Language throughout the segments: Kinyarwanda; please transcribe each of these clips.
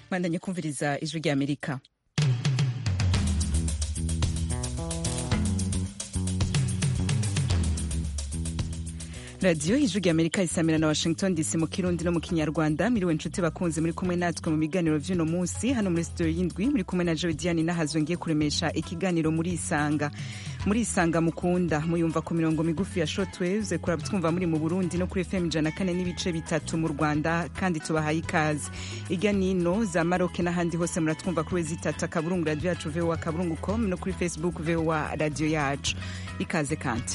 bandanye kumviriza ijwi ry'amerika radiyo ijwi ry'amerika isamira na washington dc mu kirundi no mu kinyarwanda miriwe nshuti bakunze muri kumwe natwe mu biganiro by'uno munsi hano muri studio y'indwi muri kumwe na jodiane nahazwe ngiye kuremesha ikiganiro muri isanga muri isanga mukunda muyumva ku mirongo migufi ya shotwaves kuratwumva muri mu burundi no kuri fm ijana kane n'ibice bitatu mu rwanda kandi tubahaye ikaze irya nino za maroke n'ahandi hose muratwumva kuri wezi itatu akaburungu radiyo yacu vowa akaburungu com no kuri facebook vowa radiyo yacu ikaze kandi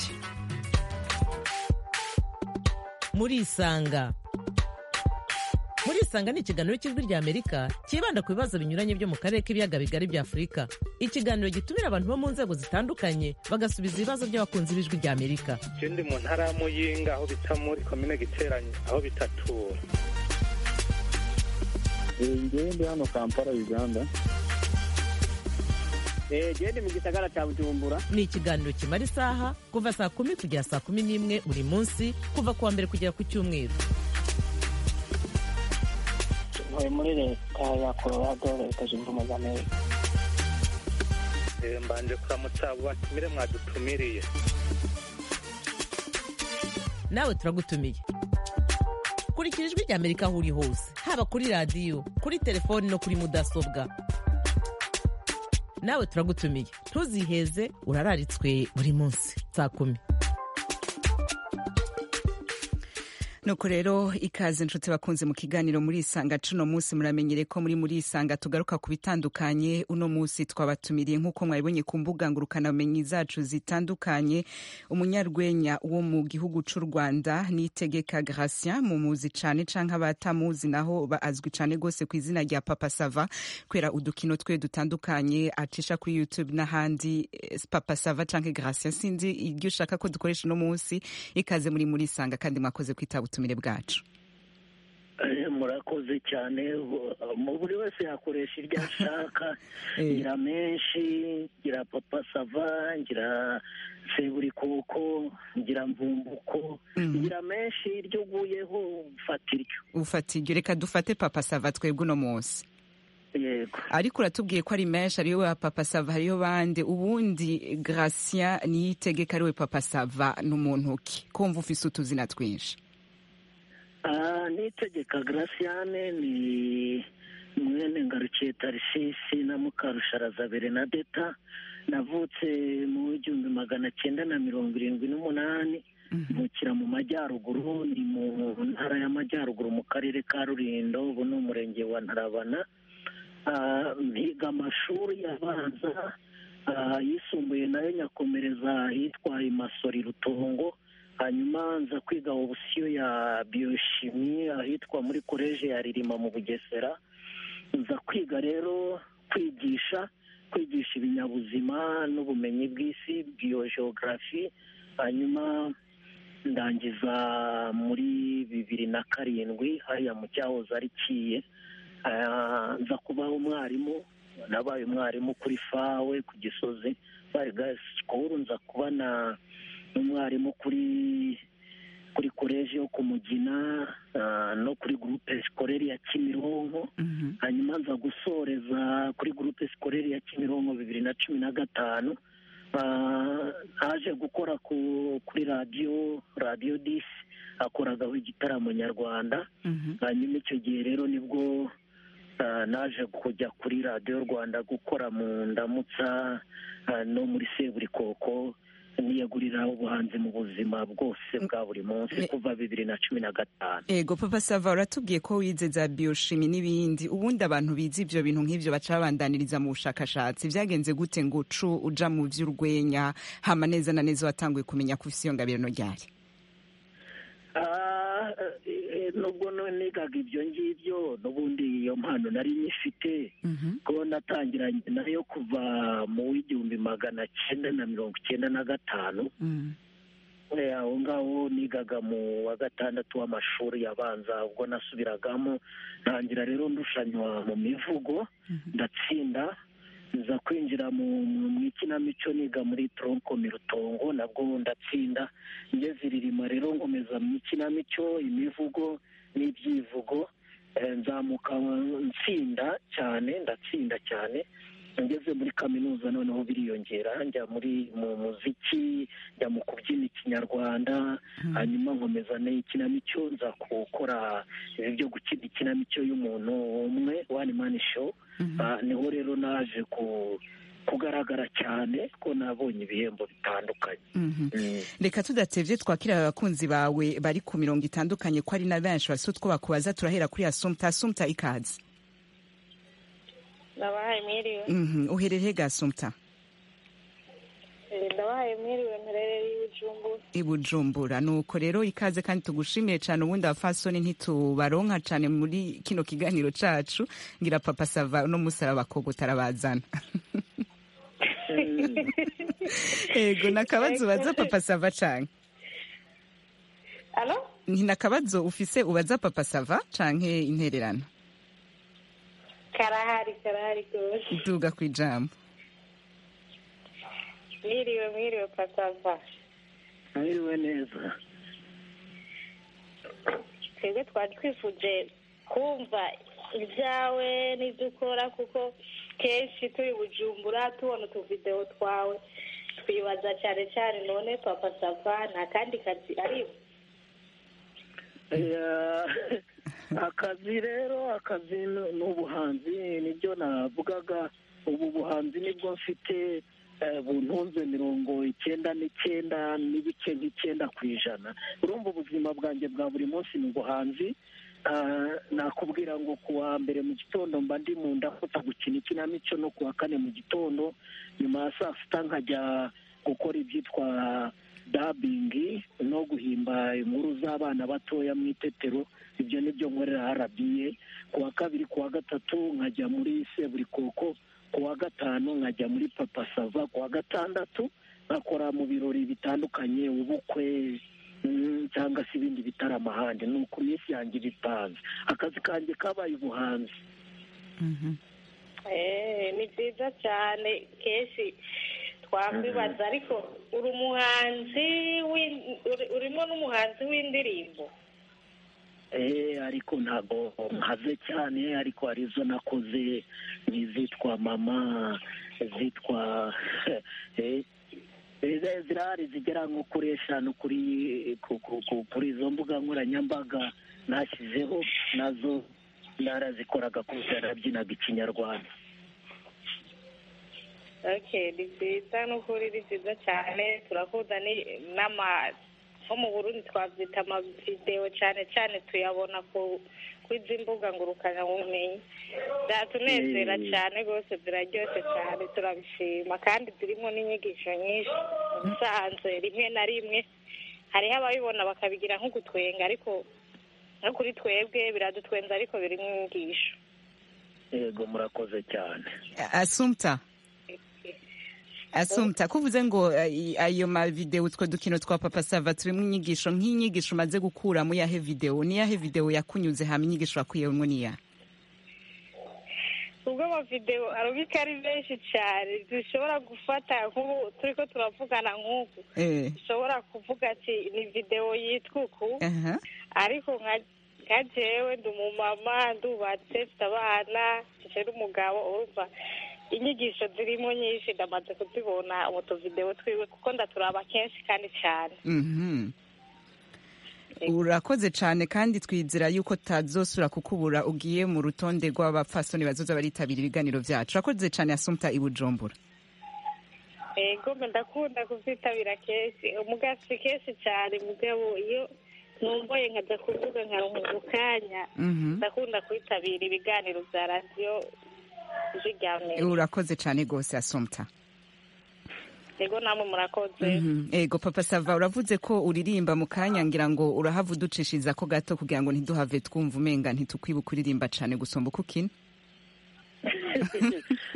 muri isanga muri isanga ni ikiganiro cy'ijwi rya amerika cyibanda ku bibazo binyuranye byo mu karere k'ibiyaga bigari bya afurika ikiganiro gitumira abantu bo mu nzego zitandukanye bagasubiza ibibazo by'abakunzi b'ijwi rya amerika ikindi mu ntara ya muyinga aho bita muri komine giteranye aho bitatura ngende hano kampala uganda gende mu gisagara cya bujumbura ni ikiganiro kimara isaha kuva saa kumi kugera saa kumi n'imwe buri munsi kuva ku wa mbere kugera ku cyumweru ntuye muri leta ya colorado leta zunze ubumwe za amerika mbanje kuramutsa abo batumire mwadutumiriye nawe turagutumiye kurikira ijwi rya amerika aho uri hose haba kuri radiyo kuri telefoni no kuri mudasobwa nawe turagutumiye ntuziheze urararitswe buri munsi saa kumi nuko rero ikaze inshuti bakunze mu kiganiro muri isanga cuno munsi muramenyere ko muri muri isanga tugaruka ku bitandukanye uno munsi twabatumiriye nk'uko mwabibonye ku mbuga ngurukanabumenyi zacu zitandukanye umunyarwenya wo mu gihugu cy'u rwanda nitegeka gratien mumuzi cyane canke abatamuzi naho azwi cyane rwose ku izina rya papa sava kubera udukino twe dutandukanye acisha kuri youtube n'ahandi papa sava canke gratien sinzi iryo ushaka ko dukoresha uno munsi ikaze muri muri isanga kandi mwakoze kwitaba ubutumire bwacu murakoze cyane buri wese yakoresha iryo ashaka ngira menshi ngira papa sava ngira seburikoko ngira mvumbuko ngira menshi iryo uguyeho ufata iryo ufata iryo reka dufate papa sava twebwe uno munsi ariko uratubwiye ko ari menshi ariwe wa papa sava hariyo bande ubundi gratien niyitegeka ariwe papa sava ni muntu ki kumva ufise utuzina twinshi nitegeka garasiyane ni mwene ngarukiye tarisisi na mukarusharaza berenadeta navutse mu igihumbi magana cyenda na mirongo irindwi n'umunani mukira mu majyaruguru ni mu ntara y'amajyaruguru mu karere ka rurindo ubu ni umurenge wa ntarabana mpiga amashuri abanza yisumbuye nayo nyakomereza ahitwa masori rutongo hanyuma nza kwiga obusiyo ya biyoshimi ahitwa muri koleje ya ririma mu bugesera nza kwiga rero kwigisha kwigisha ibinyabuzima n'ubumenyi bw'isi biyojeogarafi hanyuma ndangiza muri bibiri na karindwi hariya mu cyahoze ari kiye nza kubaho umwarimu nabaye umwarimu kuri fawe ku gisozi bari sikuru nza kuba na n'umwarimu kuri kuri koleji yo ku mugina no kuri gurupe sikoreri ya kimironko hanyuma nza gusoreza kuri gurupe sikoreri ya kimironko bibiri na cumi na gatanu haje gukora kuri radiyo radiyo disi akoragaho igitaramo nyarwanda hanyuma icyo gihe rero nibwo naje kujya kuri radiyo rwanda gukora mu ndamutsa no muri seburikoko niyagurira ubuhanzi mu buzima bwose bwa buri munsi kuva bibiri na cumi na gatanu ego papa sava uratubwiye ko wize za biyoshimi n'ibindi ubundi abantu bize ibyo bintu nk'ibyo baca babandaniriza mu bushakashatsi byagenze gute ngo ucu uja mu by'urwenya hama neza na neza watanguye kumenya ko ufite iyo ngabirano ryari nubwo nigaga ibyo ngibyo n'ubundi iyo mpano nari nyifite ko natangiranye nayo kuva mu w'igihumbi magana cyenda na mirongo icyenda na gatanu aho ngaho nigaga mu wa gatandatu w'amashuri abanza ubwo nasubiragamo ntangira rero ndushanywa mu mivugo ndatsinda nza kwinjira mu ikinamico niga muri tronko mirutongo nabwo ndatsinda ngeze iririma rero nkomeza mu ikinamico imivugo n'ibyivugo eh, nzamuka nsinda cyane ndatsinda cyane ngeze muri kaminuza noneho biriyongera njya muri mu muziki njya mu kubyina ikinyarwanda hanyuma nkomeza n'ikinamico nza gukora ibi byo gukina ikinamico y'umuntu umwe wani mani show Ah, niho rero naje ku- kugaragara cyane ko nabonye ibihembo bitandukanye Mhm. Mm. reka tudatevye twakira abakunzi bawe bari ku mirongo itandukanye ko ari na benshi bafise utwo bakubaza turahera kuri asumta asumta ikaze ndabahaye mwiriwe Mhm. uherereye ga asumta Eh, ndabahaye mwiriwe mperereye y'ubujumbura i bujumbura nuko rero ikaze kandi tugushimiye cyane ubundi abafasoni ntitubaronka cyane muri kino kiganiro cacu ngira papa sava no musara bakogo tarabazana ego nakabazo ubaza papa sava canke alo ntinakabazo ufise ubaza papa sava canke intererano karahari karahari rwose duga ku ijambo mwiriwe mwiriwe pasava ahiriwe neza twebwe twari twifuje kumva ibyawe n'ibyo ukora kuko kenshi turi bujumbura tubona utuvidewo twawe twibaza cyane cyane none papa sava nta kandi kazi aribo Eh, akazi rero akazi ni- ni ubuhanzi nibyo navugaga ubu buhanzi nibwo mfite eh, buntunze mirongo icyenda n'icyenda n'ibice nk'icyenda ku ijana urumva ubuzima bwanjye bwa buri munsi ni ubuhanzi Ah, nakubwira ngo ku wa mbere mu gitondo mba ndi mu ndakota gukina ikinamico no ku wa kane mu gitondo nyuma ya saa sita nkajya gukora ibyitwa dabingi no guhimba inkuru z'abana batoya mu itetero ibyo ni byo nkorera arabiye ku wa kabiri ku wa gatatu nkajya muri seburikoko ku wa gatanu nkajya muri papa sava ku wa gatandatu nkakora mu birori bitandukanye ubukwe mm, cyangwa se ibindi bitaramo ahandi ni uku minsi yanjye bipanze akazi kanjye kabaye ubuhanzi Mhm. Eh, ni byiza cyane kenshi twakwibaza ariko uri umuhanzi w'in- uri- urimo n'umuhanzi w'indirimbo Eh, ariko ntabwo nkaze cyane ariko hari izo nakoze n'izitwa mama izitwa eh, eh, zirahari zigera nko kuri eshanu kuri ku- ku- ku- kuri izo mbuga nkoranyambaga nashyizeho nazo narazikoraga kuko yarabyinaga ikinyarwanda okay ni byiza n'ukuri ni byiza cyane turakunda ni- n'ama nko mu burundi twabyita amavidewo cyane cyane tuyabona ku kuri izi mbuga ngurukanabumenyi byatunezera Eh. cyane rwose ziraryoshye cyane turabishima kandi zirimo n'inyigisho nyinshi ubusanzwe rimwe na rimwe hariho ababibona bakabigira nk'ugutwenga ariko no kuri twebwe biradutwenza ariko birimo inyigisho yego murakoze cyane asumta asumta kuvuze ngo eh, ayo mavideo utwo dukino twa papa sava turimo inyigisho nk'inyigisho umaze gukuramo yahe video niyahe video yakunyuze hama inyigisho wakuyemo niya ubwo amavidewo arubika ari menshi cyane dushobora gufata nk'ubu turi ko turavugana nk'uku eh dushobora kuvuga ati ni videwo yitwa uku aha ariko nka- nka jewe ndi umumama ndubatse mfite abana mfite n'umugabo urumva inyigisho zirimo nyinshi ndamaze kuzibona mu tuvidewo twiwe kuko ndaturaba kenshi kandi cyane mhm urakoze cyane kandi twizera yuko tutazosura kukubura ugiye mu rutonde rw'abapfasoni bazoza baritabira ibiganiro byacu urakoze cyane asumta i bujumbura ego mbe ndakunda kubyitabira kenshi umugasi kenshi cyane mugabo iyo numvoye nkajya kuvuga nkaronka ako kanya mhm ndakunda kwitabira ibiganiro bya radiyo ijwi rya Amerika. urakoze cyane rwose asumta ego namwe murakoze Mhm. Ego papa sava uravuze ko uririmba mu kanya ngira ngo urahava uducishiriza ko gato kugira ngo ntiduhave twumva umenga ntitukwibuka uririmba cyane gusumba uko ukina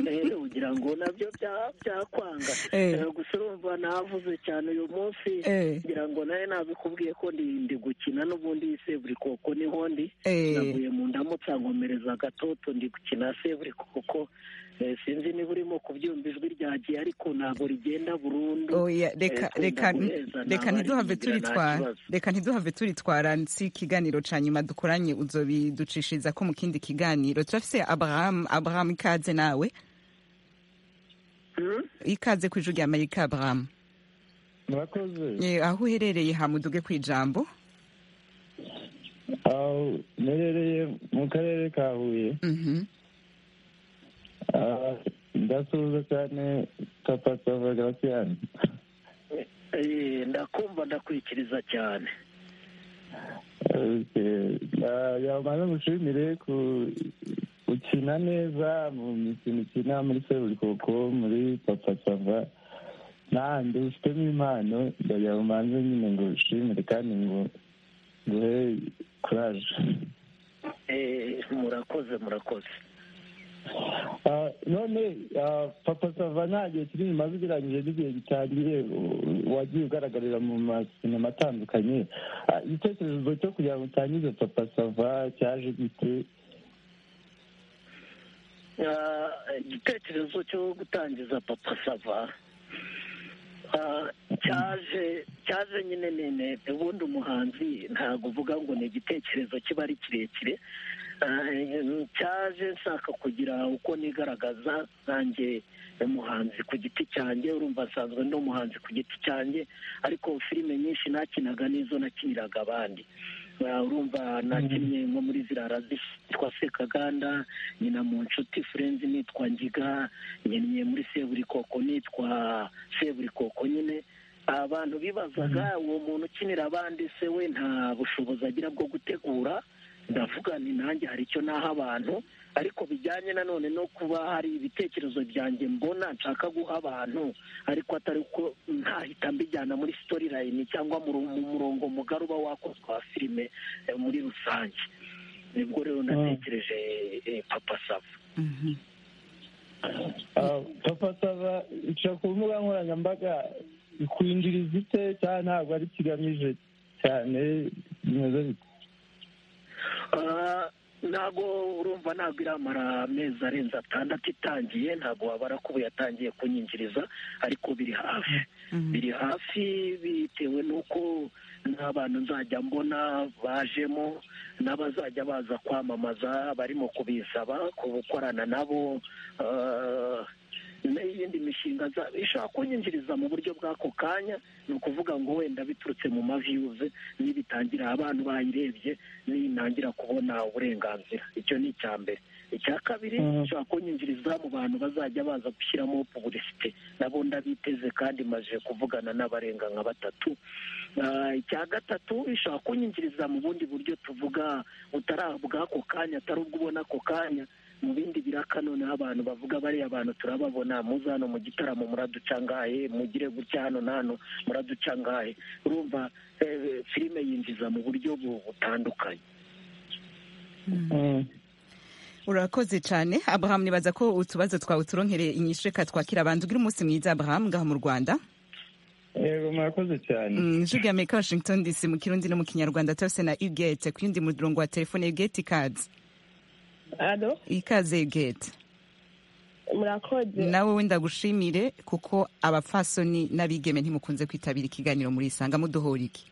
rero ugira ngo nabyo bya- byakwanga Eh. Eh, gusa urumva navuze cyane uyu munsi Eh. ngira ngo nawe nabikubwiye ko ndi ndi gukina n'ubundi iyi seburikoko niho ndi Eh. navuye mu ndamutsa nkomereza agatoto ndi gukina seburikoko Eh, sinzi niba urimo kubyumva ijwi ryagiye ariko ntabwo rigenda burundu oya reka Eh, reka kumva guheza reka ntabwo ntiduhave arigira nta turitwara kibazo. reka ntiduhave turitwara nsi ikiganiro ca nyuma dukoranye uzobiducishiriza ko mu kindi kiganiro turafise abraham abraham ikaze nawe Hmm? ikaze ku ijwi rya amerika abraham murakoze Eh, aho uherereye hamuduge ku ijambo aho nerereye mu karere ka huye Mhm. Ah, ndasuhuza cyane papa sava garasiyani Eh, ndakumva ndakwikiriza cyane yamaze gushimire ku ukina neza mu mikino ukina muri seburikoko muri papa sava n'ahandi ufitemo impano ndayamanze nyine ngo ushimire kandi ngo nguhe kuraje Eh, murakoze murakoze Ah, none ah, papa sava nta gihe kiri inyuma ugereranyije n'igihe gitangiye u- wagiye ugaragarira mu masinema atandukanye Ah, igitekerezo cyo kugira ngo utangize papa sava cyaje gite Ah, igitekerezo cyo gutangiza papa sava Ah, cyaje cyaje nyine nene ubundi umuhanzi ntabwo uvuga ngo ni igitekerezo kiba ari kirekire Ah, cyaje nshaka kugira uko nigaragaza nanjye umuhanzi ku giti cyanjye urumva nsanzwe ndi umuhanzi ku giti cyanjye ariko filime nyinshi nakinaga n'izo nakiniraga abandi Ah, urumva nakinnye nko muri ziriya razi zitwa sekaganda nyina mu nshuti furenzi nitwa ngiga nyiniye muri seburikoko nitwa seburikoko nyine abantu bibazaga uwo muntu ukinira abandi se we nta bushobozi agira bwo gutegura ndavuga ni nanjye hari icyo naha abantu ariko bijyanye nanone no kuba hari ibitekerezo byanjye mbona nshaka guha abantu ariko atari ko ntahita mbijyana muri sitori layini cyangwa mu ru- mu murongo mugari uba wakozwe wa filime eh, muri rusange nibwo rero natekereje eh, papa sava Mhm. Ah, papa sava ica ku mbuga nkoranyambaga ikwinjiriza ite cyangwa ntabwo ari kigamije cyane bimeze bite Ah, ntabwo urumva ntabwo iramara amezi arenze atandatu itangiye ntabwo wabara ko ubu yatangiye kunyinjiriza ariko biri hafi Mhm. biri hafi bitewe n'uko n'abantu nzajya mbona bajemo n'abazajya baza kwamamaza barimo kubisaba gukorana nabo ah, n'iyindi mishinga nza- ishobora kunyinjiriza mu buryo bw'ako kanya ni ukuvuga ngo wenda biturutse mu maviyuze nibitangira abantu bayirebye ninangira kubona uburenganzira icyo ni icya mbere icya kabiri Mhm. ishobora kunyinjiriza mu bantu bazajya baza gushyiramo pubulisite nabo ndabiteze kandi maze kuvugana n'abarenga nka batatu Ah, icya gatatu ishobora kunyinjiriza mu bundi buryo tuvuga butari bw'ako kanya atari ubwo ubona ako kanya mu bindi biraka noneho abantu bavuga bariya bantu turababona muze hano mu gitaramo muraducangaye mugire gutya hano na hano muraducangaye urumva eh, filime yinjiza mu buryo bu- butandukanye Mm. urakoze cyane abraham nibaza ko utubazo twawe turonkereye inyishu reka twakira abantu ugira umunsi mwiza abraham ngaha mu rwanda yego murakoze cyane Mm, ijwi rya amerika washington dc mu kirundi no mu kinyarwanda turafise na ugate ku yundi murongo wa telefone ugate ikaze alo ikaze ugate murakoze nawe wenda gushimire kuko abapfasoni n'abigeme ntimukunze kwitabira ikiganiro muri isanga muduhora iki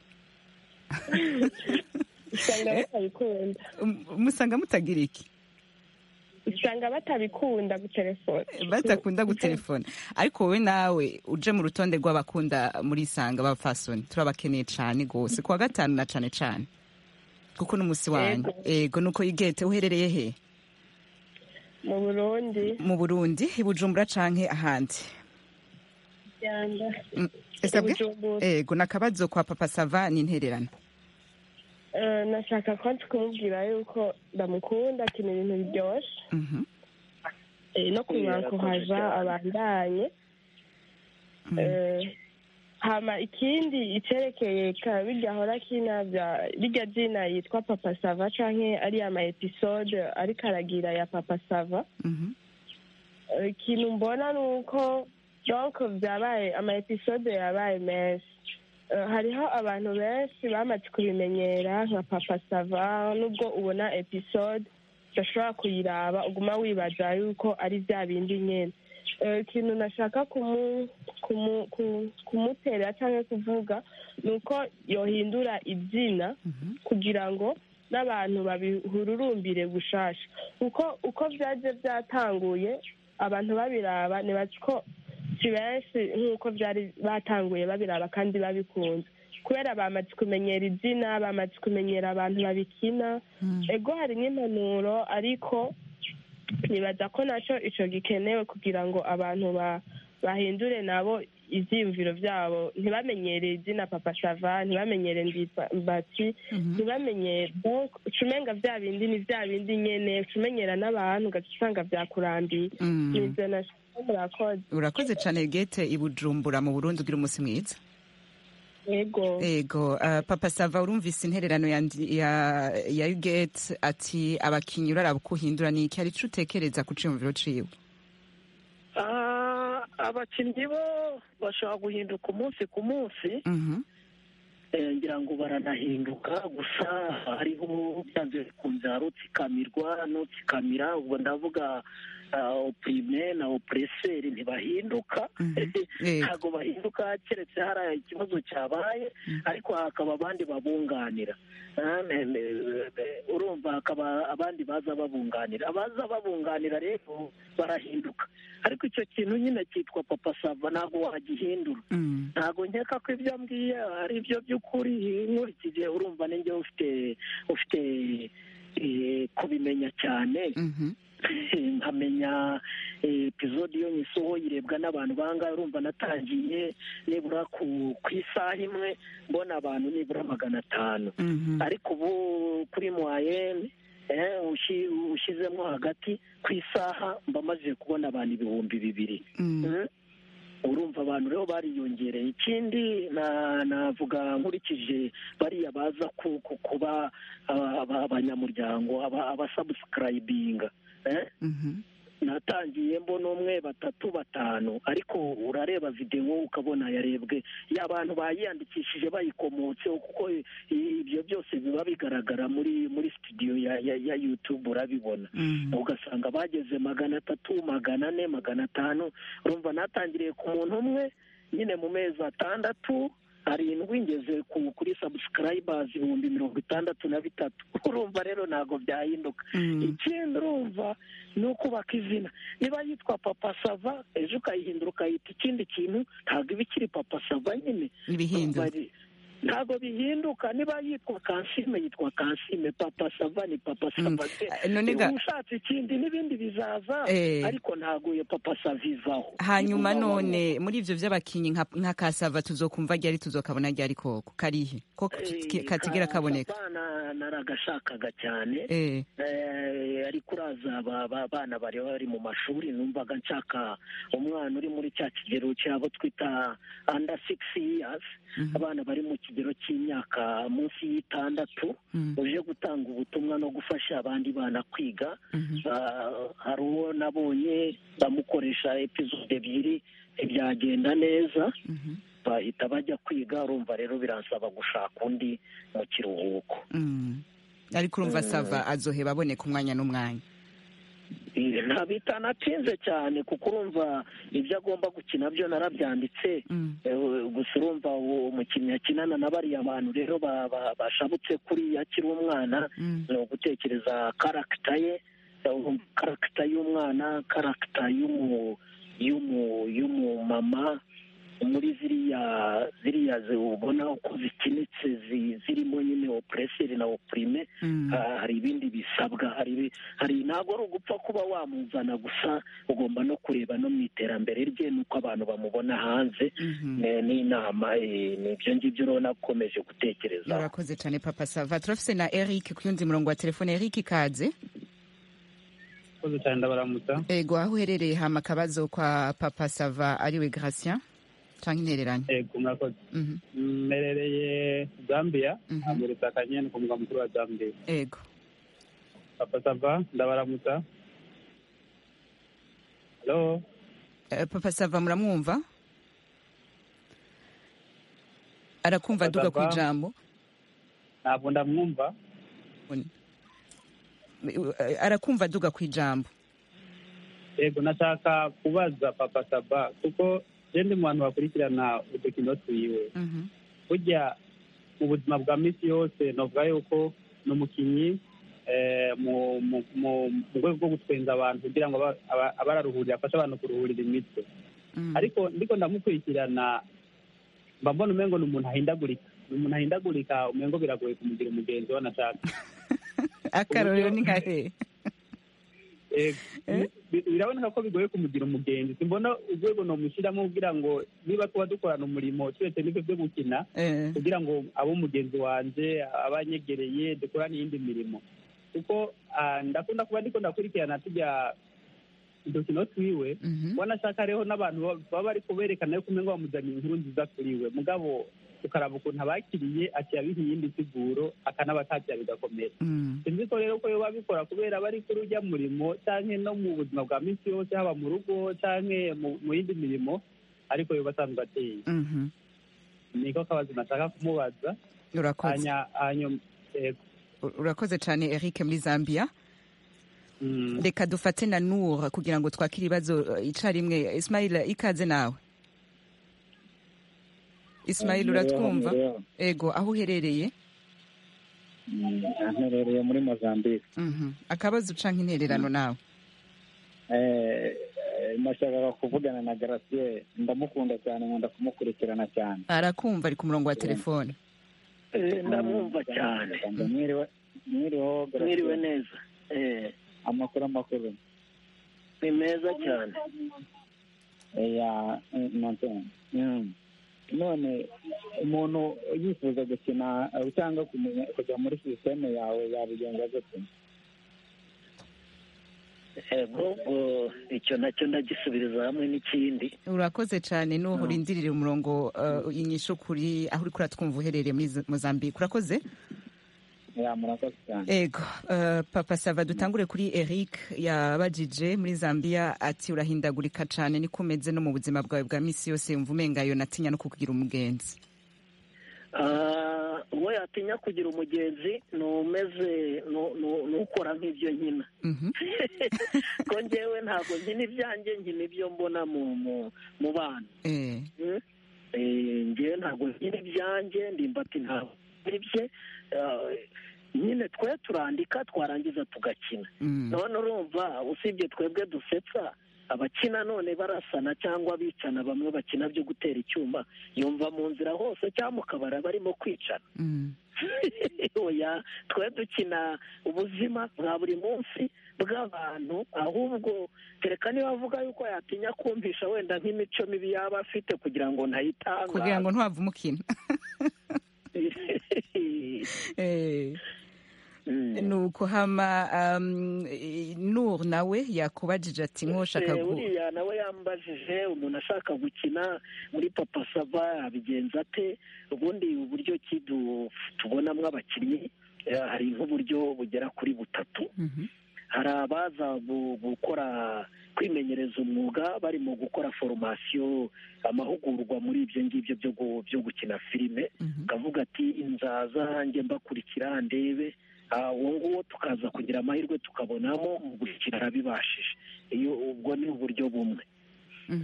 usanga batabikunda M- musanga mutagira iki usanga batabikunda gutelefona batakunda gutelefona ariko wowe nawe uje mu rutonde rw'abakunda muri isanga b'abapfasoni turabakeneye cyane rwose ku wa gatanu na cyane cyane kuko n'umunsi wanyu ego nuko igete uherereye he mu burundi mu burundi i bujumbura canke ahandi Rwanda. Mm, esabwe Bujumbura. ego nakabazo kwa papa sava ni intererano Eh, nashaka ko kumubwira yuko ndamukunda akina ibintu biryoshye Mhm, Eh, no kumwaka haja abandanye Eh, hama ikindi iterekeye ka- birya ahora akina bya- birya zina yitwa papa sava canke ariya ama episode ariko aragira ya papa sava mhm. ikintu mbona ni uko donko byabaye ama episode yabaye menshi hariho abantu benshi bamaze kubimenyera nka papa sava nubwo ubona episode udashobora kuyiraba uguma wibaza yuko ari bya bindi nyine ikintu nashaka kumutera cyangwa kuvuga ni uko yohindura ibyina kugira ngo n'abantu babihururumbire gushasha kuko uko byaje byatanguye abantu babiraba ntibazi ko si benshi nk'uko byari batanguye babiraba kandi babikunze kubera bamaze kumenyera ibyina bamaze kumenyera abantu babikina ego hari n'impanuro ariko nibaza ko nacyo icyo gikenewe kugira ngo abantu bahindure nabo ibyiyumviro byabo ntibamenyere izina papa sava ntibamenyere mbati ntibamenyere ucumenga bya bindi ni bya bindi nyine ucumenyera n'abantu ugasanga byakurambiye n'ibyo nashaka murakoze urakoze cyane gete ibujumbura mu burundi ugira umunsi mwiza yego yego papa sava urumvise intererano ya gate ati abakinnyi uraraba uko uhindura ni iki hari icyo utekereza ku cyiyumviro ciwe abakinnyi bo bashobora guhinduka umunsi ku munsi ngira ngo baranahinduka gusa hariho byanze bikunze hari utsikamirwa n'utsikamira ubwo ndavuga opurime na opureseri ntibahinduka ntabwo bahinduka keretse hari ikibazo cyabaye ariko hakaba abandi babunganira urumva hakaba abandi baza babunganira abaza babunganira rero barahinduka ariko icyo kintu nyine cyitwa papa sava ntabwo wagihindura ntabwo nkeka ko ibyo mbwiye ari ibyo by'ukuri nkurikije urumva n'inge ufite kubimenya cyane nkamenya epizodi yo nyisoho yirebwa n'abantu bangahe urumva natangiye nibura ku isaha imwe mbona abantu nibura magana atanu ariko ubu kuri mwayeni ushyizemo hagati ku isaha mba maze kubona abantu ibihumbi bibiri urumva abantu rero bariyongereye ikindi navuga nkurikije bariya baza kuba abanyamuryango abasabusikarayibinga natangiye mbona umwe batatu batanu ariko urareba videwo ukabona yarebwe y'abantu bayiyandikishije bayikomotseho kuko ibyo byose biba bigaragara muri muri studio ya yutube urabibona ugasanga bageze magana atatu magana ane magana atanu urumva natangiriye ku muntu umwe nyine mu mezi atandatu arindwi ngeze kuri sabusikarayibazi ibihumbi mirongo itandatu na bitatu urumva rero ntabwo byahinduka ikindi urumva ni ukubaka izina niba yitwa papa sava ejo ukayihindura ukayita ikindi kintu ntabwo iba ikiri papa sava nyine ntabwo bihinduka niba yitwa kansime yitwa kansime papa sava ni papa sava niba ushatse ikindi n'ibindi bizaza ariko ntabwo iyo papa sava ivaho hanyuma none muri ibyo by'abakinnyi nka kasava tuzokumva ryari tuzokabona ryari koko karihe ko katigera kaboneka naragashakaga cyane ariko uraza abana bari bari mu mashuri numvaga nshaka umwana uri muri cya kigero cyabo twita anda sigisi yiyazi abana bari mu kigero cy'imyaka munsi y'itandatu uje gutanga ubutumwa no gufasha abandi bana kwiga hari uwo nabonye bamukoresha epizode ebyiri ntibyagenda neza bahita bajya kwiga urumva rero biransaba gushaka undi mu kiruhuko ariko urumva sava azoheba aboneka umwanya n'umwanya ntabita natinze cyane kuko urumva ibyo agomba gukina byo narabyanditse gusa urumva umukinnyi akinana na bariya bantu rero bashabutse kuriya akiri umwana ni ugutekereza karagita ye karagita y'umwana karagita y'umumama muri ziriya ziriya ubona uko zikinitse zirimo nyine opureseri na opurime hari ibindi bisabwa hari ntabwo ari ugupfa kuba wamuzana gusa ugomba no kureba no mu iterambere rye n'uko abantu bamubona hanze n'inama n'ibyo ngibyo rero nakomeje gutekereza urakoze cyane papa sava turafise na eric ku yundi murongo wa telefone eric kaze urakoze cyane ndabaramutsa yego aho uherereye hama akabazo kwa papa sava ariwe gratien cyangwa intereranye yego murakoze mmerereye zambia amurisa kanyeni ku murwa mukuru wa zambia yego papa sava ndabaramutsa papa sava muramwumva arakumva aduga ku ijambo ntabwo ndamwumva arakumva aduga ku ijambo yego nashaka kubaza papa saba kuko genda mu bantu bakurikirana udukino twiwe burya mu buzima bwa minsi yose navuga yuko ni umukinnyi mu rwego rwo gutwenza abantu kugira ngo abararuhurira afashe abantu kuruhurira imitwe ariko ndiko ndamukurikirana mba mbona umengo ni umuntu ahindagurika ni umuntu ahindagurika umengo biragoye kumugira umugenzi we anashaka akarorero ni nka hehe biraboneka ko bigoye kumugira umugenzi simbona urwego namushyiramo kugira ngo niba tuba dukorana umurimo turetse n'ibyo byo gukina kugira ngo abe umugenzi wanjye aba anyegereye dukorane iyindi mirimo kuko ndakunda kuba ndiko ndakurikirana tujya udukino twiwe wanashaka rero n'abantu baba bari kuberekana yuko umenya bamuzaniye inkuru nziza kuri we mugabo ukaraba ukuntu abakiriye akiyabiha iyindi siguro akanaba atakira bigakomera sinzi ko rero ko biba bikora kubera aba ari kuri ujya murimo cyangwa no mu buzima bwa minsi yose haba mu rugo cyangwa mu yindi mirimo ariko biba asanzwe ateye niko kabazo nashaka kumubaza urakoze cyane eric muri zambia reka dufate na nura kugira ngo twakire ibibazo icyarimwe ismayira ikaze nawe ismail uratwumva ego aho uherereye nherereye muri mozambique akabazo ucanga intererano nawe nashakaga kuvugana na garasiye ndamukunda cyane nkunda kumukurikirana cyane arakumva ari ku murongo wa telefone ndamwumva cyane mwiriho mwiriwe neza amakuru amakuru ni meza cyane none umuntu yifuza gukina cyangwa kujya muri sisiteme yawe yabigenza gute ahubwo icyo nacyo ndagisubiriza hamwe n'ikindi urakoze cyane n'uwo urindirire umurongo inyishu kuri aho uri kuratwumva uherereye muri mozambique urakoze ego papa sava dutangure kuri eric yabajije muri zambia ati urahindagurika cyane niko umeze no mu buzima bwawe bwa minsi yose yumva umengayo natinya no kukugira umugenzi uwo yatinya kugira umugenzi ni umeze ni ukora nk'ibyo nkina ko ngewe ntabwo nkina ibyanjye nkina ibyo mbona mu bana ngewe ntabwo nkina ibyanjye ndimbati ntabwo bye nyine twe turandika twarangiza tugakina none urumva usibye twebwe dusetsa abakina none barasana cyangwa bicana bamwe bakina byo gutera icyuma yumva mu nzira hose cyangwa mu kabari barimo kwicana twe dukina ubuzima bwa buri munsi bw'abantu ahubwo kereka niba avuga yuko yatinya kumvisha wenda nk'imico mibi yaba afite kugira ngo ntayitangaze kugira ngo ntuhave umukina nuko hama nur nawe yakubajije ati nkoshaka uriya nawe yambajije umuntu ashaka gukina muri papa sava abigenza ate ubundi uburyo ki tubonamo abakinnyi hari nk'uburyo bugera kuri butatu hari abaza gukora kwimenyereza umwuga barimo gukora foromasiyo amahugurwa muri ibyo ngibyo byo gukina filime ukavuga ati inzaza njye mbakurikira ndebe uwo nguwo tukaza kugira amahirwe tukabonamo mu gukina abibashije iyo ubwo ni uburyo bumwe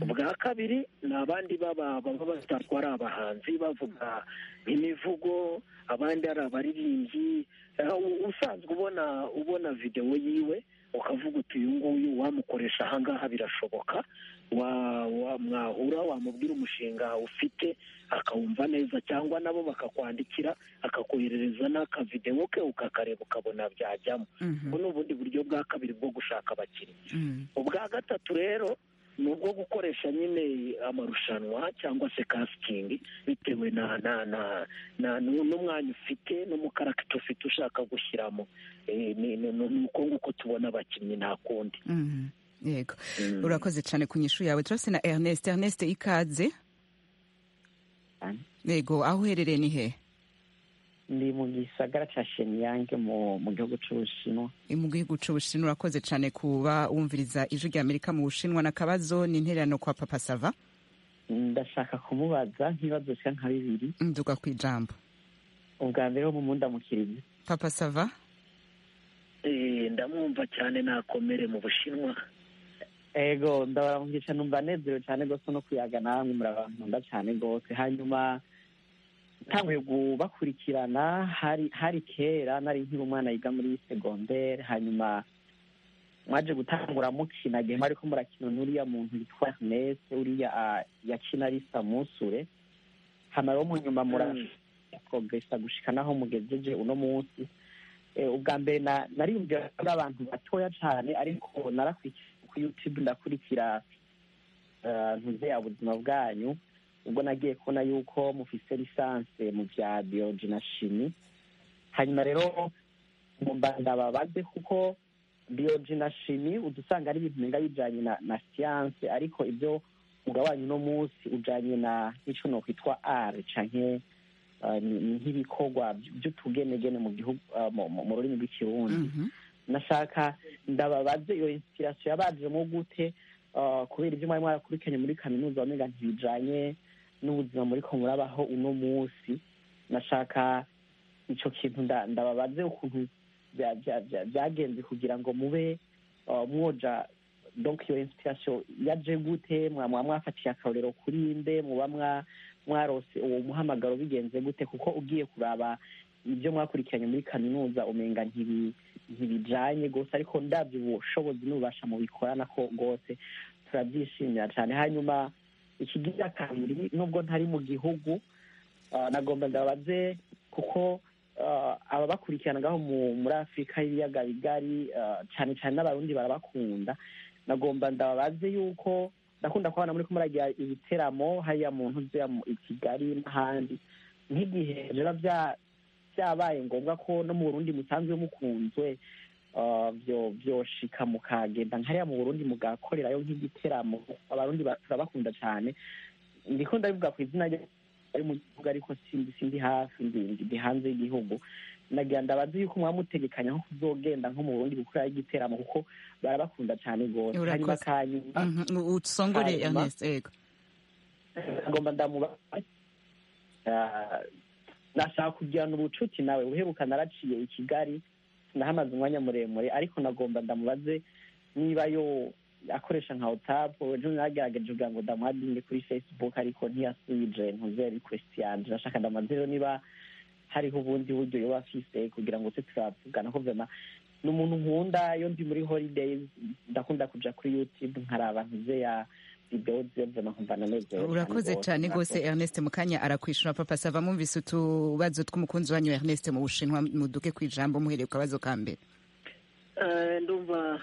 bwa kabiri ni abandi baba batandukanye ari abahanzi bavuga imivugo abandi ari abaririmbyi usanzwe ubona ubona videwo yiwe ukavuga uti uyu nguyu wamukoresha ahangaha birashoboka mwahura wamubwira umushinga ufite akawumva neza cyangwa nabo bakakwandikira akakoherereza n'akavidewo ke ukakareba ukabona byajyamo ubu ni ubundi buryo bwa kabiri bwo gushaka abakinnyi ubwa gatatu rero ni ubwo gukoresha nyine amarushanwa cyangwa se kasitingi bitewe na na na n'umwanya ufite n'umukaragita ufite ushaka gushyiramo ni uko nguko tubona abakinnyi nta kundi yego urakoze cyane ku nyishu yawe turabona na ernest ernest ikaze yego aho uherereye ni hehe ndi mu gisagara cya sheniyange mu gihugu cy'ubushinwa mu gihugu cy'ubushinwa urakoze cyane kuba wumviriza ijwi rya amerika mu bushinwa na kabazo ni intererano kwa papa sava ndashaka kumubaza nk'ibibazo bishya nka bibiri nduga ku ijambo ubwa mbere wo mu munda mukiriya papa sava ndamwumva cyane nakomere mu bushinwa ego ndabaramugisha numva anezerewe cyane rwose no kuyaga namwe muri abantu nkunda cyane rwose hanyuma ntanguye bakurikirana hari hari kera nari nkiri umwana yiga muri segonderi hanyuma mwaje gutangura mukina igihe mwari ko murakina n'uriya muntu witwa nese uriya yakina ari samusure hano mu nyuma muragesa gushika naho mugejeje uno munsi ubwa mbere nariyumvira kuri abantu batoya cyane ariko narakurikira ku yutube ndakurikira ntuze ya buzima bwanyu ubwo nagiye kubona yuko mufise lisanse mu bya biyoji na shimi hanyuma rero ngomba ndababaze kuko biyoji na shimi udusanga ari ibintu biga bijyanye na siyanse ariko ibyo ugabanya uno munsi ujyanye na n'icyo nokwitwa ari canke nk'ibikorwa by'utugenegene mu gihugu mu rurimi rw'ikirundi nashaka ndababaze iyo inspirasiyo yabajemo gute kubera ibyo mwari mwarakurikiranye muri kaminuza wamenya ntibijyanye n'ubuzima muri ko murabaho uno munsi nashaka icyo kintu ndababaze ukuntu byagenze kugira ngo mube mwoja donc iyo inspiration yaje gute mwaba mwafatiye akarorero kuri nde muba mwarose uwo muhamagaro bigenze gute kuko ugiye kuraba ibyo mwakurikiranye muri kaminuza umenga ntibijyanye rwose ariko ndabyo ubushobozi n'ububasha mubikorana ko rwose turabyishimira cyane hanyuma ikigira kabiri nubwo ntari mu gihugu nagomba ndabaze kuko ababakurikiranaga muri afurika y'ibiyaga bigari cyane cyane n'abarundi barabakunda nagomba ndababaze yuko ndakunda kubona muri kumuragira ibiteramo hariya mu ntuzi ya kigali n'ahandi nk'igihe rero byabaye ngombwa ko no mu burundi musanzwe mukunzwe byoshika mukagenda nk'ariya mu burundi mugakorerayo nk'igiteramo abarundi turabakunda cyane ndikunda bivuga ku izina ari mu gihugu ariko sindi hafi ndi hanze y'igihugu nagira ndabaze yuko mwamutegekanya nko kuzogenda nko mu burundi gukora igiteramo kuko barabakunda cyane rwose hanyuma kanyuma usongore ernest yego ngomba ndamubaza nashaka kugirana ubucuti nawe uheruka naraciye i kigali sinahamaze umwanya muremure ariko nagomba ndamubaze niba yo akoresha nka otapu ejo nagerageje kugira ngo ndamuhadinge kuri facebook ariko ntiyasubije ntuze rikwesiti yanje nashaka ndamaze rero niba hariho ubundi buryo yoba afise kugira ngo se turavugana ko vema ni umuntu nkunda iyo ndi muri holidays ndakunda kuja kuri youtube nkaraba ntuze ya urakoze cyane rwose ernest mukanya arakwishura papa sava mumvise utubazo tw'umukunzi wanyu ernest mu bushinwa muduke ku ijambo muhereye ku kabazo ka mbere ndumva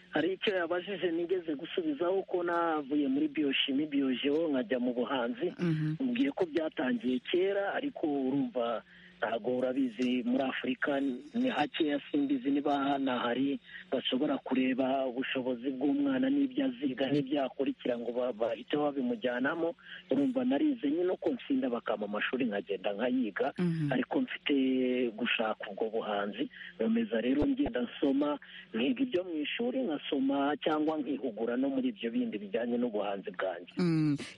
hari icyo yabajije nigeze gusubizaho ko navuye muri biyoshimi biyojeho nkajya mu buhanzi mubwiye ko byatangiye kera ariko urumva ntabwo urabizi muri afurika ni hakeya simbizi niba hari bashobora kureba ubushobozi bw'umwana n'ibyo aziga n'ibyo akurikira ngo bahite babimujyanamo urumva narize nyine uko nsinda bakama amashuri nkagenda nkayiga ariko mfite gushaka ubwo buhanzi nkomeza rero ngenda nsoma nkiga ibyo mu ishuri nkasoma cyangwa nkihugura no muri ibyo bindi bijyanye n'ubuhanzi bwanjye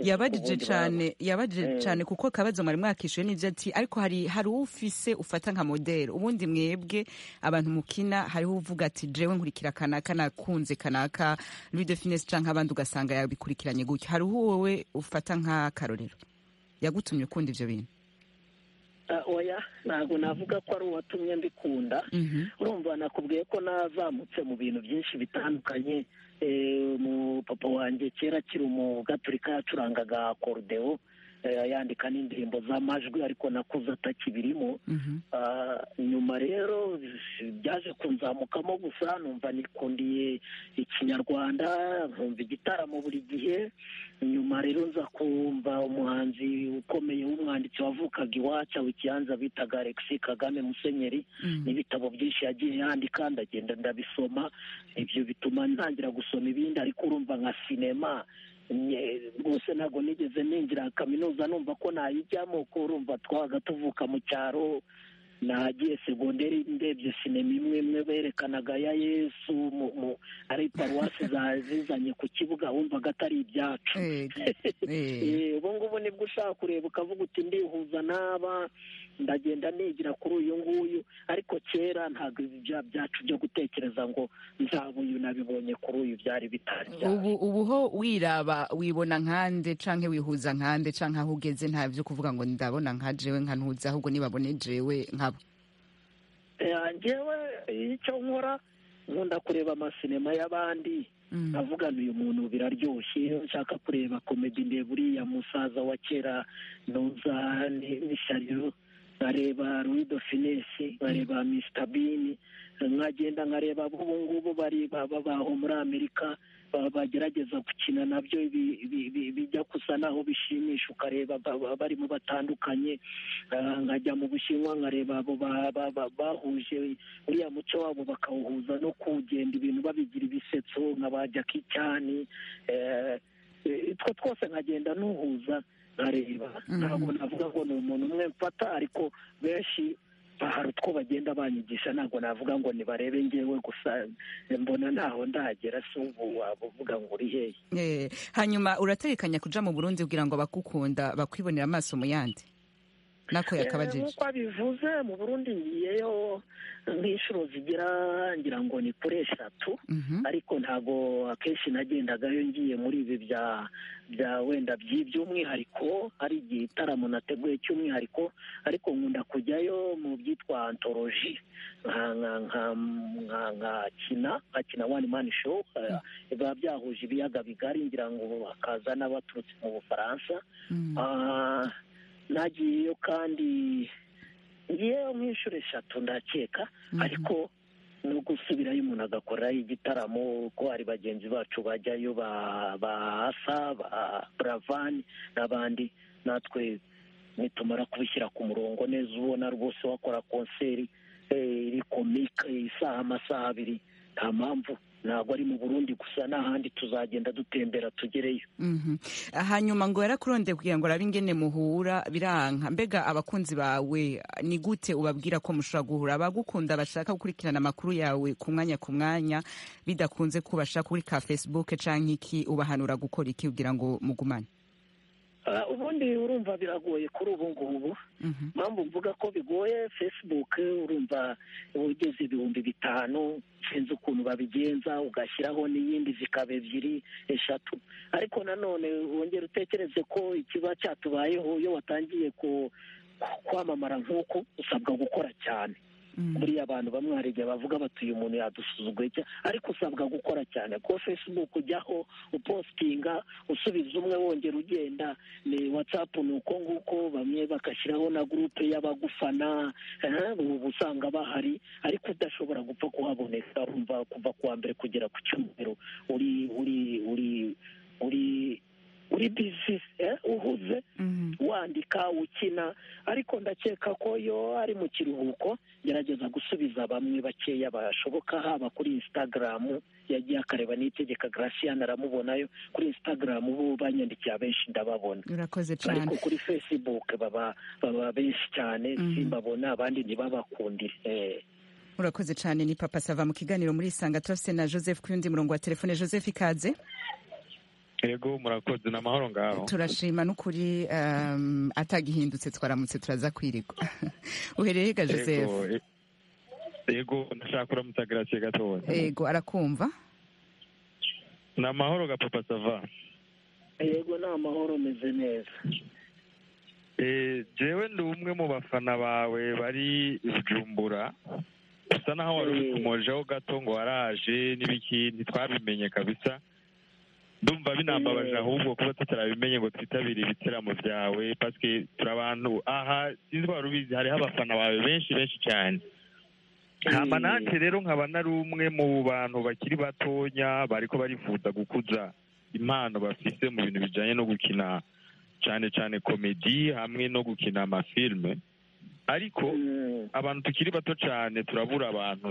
yabajije cyane yabajije cyane kuko akabazo mwari mwakishyuye n'ibyo ati ariko hari hari ufise ufata nka modeli ubundi mwebwe abantu mukina hariho uvuga ati jewe nkurikira kanaka nakunze kanaka Louis de Finesse canke abandi ugasanga yabikurikiranye gutya hariho wowe ufata nk'akarorero yagutumye ukunda ivyo bintu oya ntabwo navuga ko ari uwatumye mbikunda urumva nakubwiye ko nazamutse mu bintu byinshi bitandukanye mu papa wanjye kera akiri umugaturika yacurangaga akorudewo yandika n'indirimbo z'amajwi ariko nakuze atakibirimo nyuma rero byaje kunzamukamo gusa numva nikundiye ikinyarwanda nkumva igitaramo buri gihe nyuma rero nza kumva umuhanzi ukomeye w'umwanditsi wavukaga iwacu aho ikibanza bitaga alex kagame musenyeri n'ibitabo byinshi yagiye yandika ndagenda ndabisoma ibyo bituma ntangira gusoma ibindi ariko urumva nka sinema rwose ntabwo nigeze ninjira kaminuza numva ko nayijyamo ko urumva twabaga tuvuka mu cyaro nagiye segonderi ndebye sinema imwe imwe berekanaga ya yesu ari paruwasi zizanye ku kibuga wumvaga atari ibyacu ubu ngubu nibwo ushaka kureba ukavuga uti ndihuza n'aba ndagenda nigira kuri uyu nguyu ariko kera ntabwo ibya byacu byo gutekereza ngo nzaba uyu nabibonye kuri uyu byari bitari ubu ubu ho wiraba wibona nkande canke wihuza nkande canke aho ugeze nta byo kuvuga ngo ndabona nka jewe nkantuza ahubwo nibabone jewe nkabo ngewe icyo nkora nkunda kureba amasinema y'abandi avugana uyu muntu biraryoshye nshaka kureba komedi ndeba uriya musaza wa kera ntuza n'ishariro nkareba ruido finesi nkareba misita bini nkagenda nkareba ubu ngubu bari babaho muri amerika bagerageza gukina nabyo bijya gusa n'aho bishimisha ukareba barimo batandukanye nkajya mu bushinwa nkareba abo bahuje uriya muco wabo bakawuhuza no kugenda ibintu babigira ibisetso nka ba jackie cyane utwo twose nkagenda nuhuza ntareba ntabwo navuga ngo ni umuntu umwe mfata ariko benshi hari utwo bagenda banyigisha ntabwo navuga ngo nibarebe ngewe gusa mbona ntaho ndagera si ubu waba uvuga ngo uri hehe hanyuma urategekanya kuja mu burundi kugira ngo bakukunda bakwibonera amaso mu yandi nako yakaba jeje nk'uko abivuze mu burundi ngiyeyo nk'inshuro zigera ngira ngo ni kuri eshatu ariko ntabwo akenshi nagendagayo ngiye muri ibi bya bya wenda by'iby'umwihariko hari igitaramo nateguye cy'umwihariko ariko nkunda kujyayo mu byitwa antoloji nkakina nkakina wani mani show biba byahuje ibiyaga bigari ngira ngo hakaza n'abaturutse mu bufaransa nagiyeyo kandi ngiyeyo nk'inshuro eshatu ndakeka ariko no gusubirayo umuntu agakorerayo igitaramo ko hari bagenzi bacu bajyayo ba asa ba buravani n'abandi natwe nitumara kubishyira ku murongo neza ubona rwose wakora konseri iri komike isaha amasaha abiri nta mpamvu ntabwo ari mu burundi gusa n'ahandi tuzagenda dutembera tugereyo hanyuma ngo yarakurondeye kugira ngo arabe ingene muhura biranka mbega abakunzi bawe ni gute ubabwira ko mushobora guhura abagukunda bashaka gukurikirana amakuru yawe ku mwanya ku mwanya bidakunze ko bashaka kuri ka facebook cyangwa iki ubahanura gukora iki kugira ngo mugumane ubundi urumva biragoye kuri ubu ngubu mpamvu mvuga ko bigoye facebook urumva ugeze ibihumbi bitanu sinzi ukuntu babigenza ugashyiraho n'iyindi zikaba ebyiri eshatu ariko nanone wongera utekereze ko ikiba cyatubayeho iyo watangiye kwamamara nk'uko usabwa gukora cyane buriya abantu bamwe hari igihe bavuga bati uyu muntu yadusuzuguye ariko usabwa gukora cyane kuko facebook ujyaho upositinga usubiza umwe wongera ugenda ni watsapu ni uko nguko bamwe bagashyiraho na gurupe y'abagufana ubu usanga bahari ariko udashobora gupfa kuhaboneka urumva kuva kuwa mbere kugera ku cyumweru uri uri uri uri uri bizi uhuze wandika ukina ariko ndakeka ko iyo ari mu kiruhuko gerageza gusubiza bamwe bakeya bashoboka haba kuri insitagaramu yagiye akareba n'itegeka garasiyani aramubonayo kuri insitagaramu bo banyandikiye abenshi ndababona urakoze cyane ariko kuri fesibuke baba benshi cyane simbabona abandi ntibabakundire urakoze cyane ni papa sava mu kiganiro muri isanga turafite na joseph ku yundi murongo wa telefone joseph ikaze yego murakoze ni amahoro ngaho turashima n'ukuri atagihindutse twaramutse turaza kwirigwa uhereye ga joseph yego ndashaka kuramutsa garasiye gatoya yego arakumva ni amahoro ga papa sava yego ni amahoro meze neza jewe ndi umwe mu bafana bawe bari bujumbura usa naho wari uri kumojeho gato ngo waraje n'ibiki ntitwabimenye kabisa ndumva binambabaje ahubwo kuba tutarabimenye ngo twitabire ibitaramo byawe pasike turi abantu aha sinzi wari ubizi hariho abafana bawe benshi benshi cyane hama nanjye rero nkaba nari umwe mu bantu bakiri batonya bariko barifuza gukuza impano bafise mu bintu bijanye no gukina cyane cyane komedi hamwe no gukina amafilme ariko abantu tukiri bato cyane turabura abantu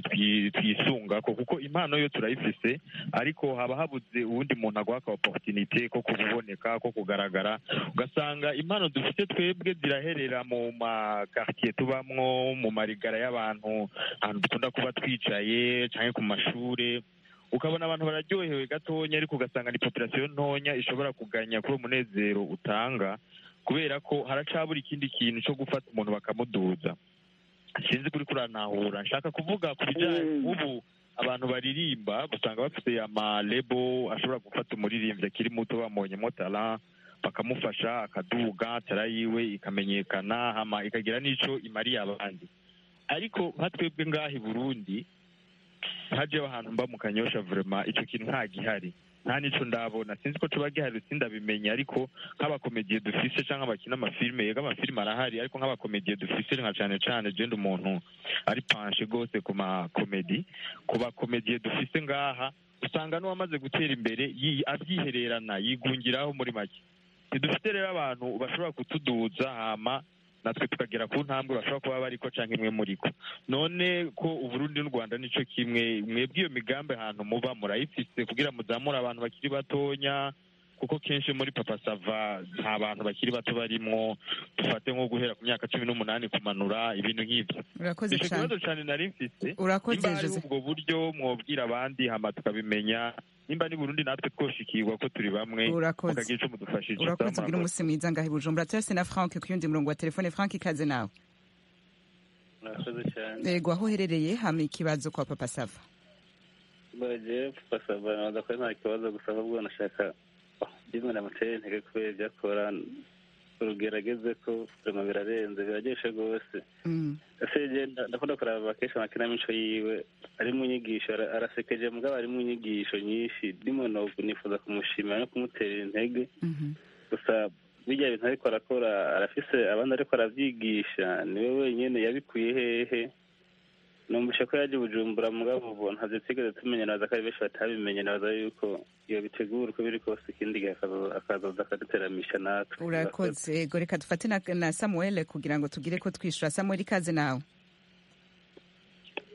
twisunga ko kuko impano yo turayifise ariko haba habuze uwundi muntu aguha ka oporutinite ko kuboneka ko kugaragara ugasanga impano dufite twebwe ziraherera mu makaritiye tubamwo mu marigara y'abantu ahantu dukunda kuba twicaye cyangwa ku mashuri ukabona abantu bararyohewe gatonya ariko ugasanga ni popirasiyo ntonya ishobora kuganya kuri uwo munezero utanga kubera ko haracabura ikindi kintu cyo gufata umuntu bakamuduza sinzi kuri kuranahura nshaka kuvuga ku bijyanye ubu abantu baririmba usanga bafite amarebo ashobora gufata umuririmbyi akiri muto bamonyemo tara bakamufasha akaduga tara yiwe ikamenyekana hama ikagira n'icyo imariye abandi ariko nka twebwe ngaha i burundi ntajyaho ahantu mba mu kanyosha vurema icyo kintu nta gihari nta n'icyo ndabona sinzi ko tuba gihari sindabimenye ariko nk'abakomediye dufise cyangwa abakina amafilime yego amafilime arahari ariko nk'abakomediye dufise nka cyane cyane genda umuntu ari panshe rwose ku makomedi ku bakomediye dufise ngaha usanga n'uwamaze gutera imbere abyihererana yigungiraho muri make ntidufite rero abantu bashobora kutuduza hama natwe tukagera ku ntambwe bashobora kuba bariko cyangwa imwe muri ko none ko uburundi n'u rwanda nicyo kimwe mwebwe iyo migambi ahantu muba murayifise kugira muzamure abantu bakiri batonya kuko kenshi muri papa sava nta bantu bakiri bato barimwo dufate nko guhera ku myaka cumi n'umunani kumanura ibintu nk'ibyo urakoze cyane ikibazo cyane nari mfise urakoze nimba hari ubwo buryo mwobwira abandi hama tukabimenya nimba ni burundi natwe twoshikirwa ko turi bamwe Urakoze. mukagira ico mudufashije urakoze ugira umunsi mwiza ngaho i bujumbura turese na frank ku yundi murongo wa telefone frank ikaze nawe murakoze cyane yego aho uherereye hama ikibazo kwa papa sava bagiye basaba badakora nta kibazo gusa ahubwo nashaka bimwe namutere intege kubera ibyo akora ugerageze ko ubuzima birarenze biraryoshe rwose asebye ndakunda kuraba kenshi amakinamico yiwe ari mu nyigisho ara- arasekeje mugabo ari mu nyigisho nyinshi ndimo no- nifuza kumushimira no kumutera intege gusa bijya bintu ariko arakora arafise abandi ariko arabyigisha niwe wenyine yabikuye hehe numvise ko yaje i bujumbura mugabo ubu ntabyo twigeze tumenya nabaza ko ari benshi batabimenye nabaza yuko iyo bitegura uko biri kose ikindi gihe akazo- akazoza akaduteramisha natwe urakoze yego reka dufate na, na samuel kugira ngo tugire ko twishura samuel ikaze nawe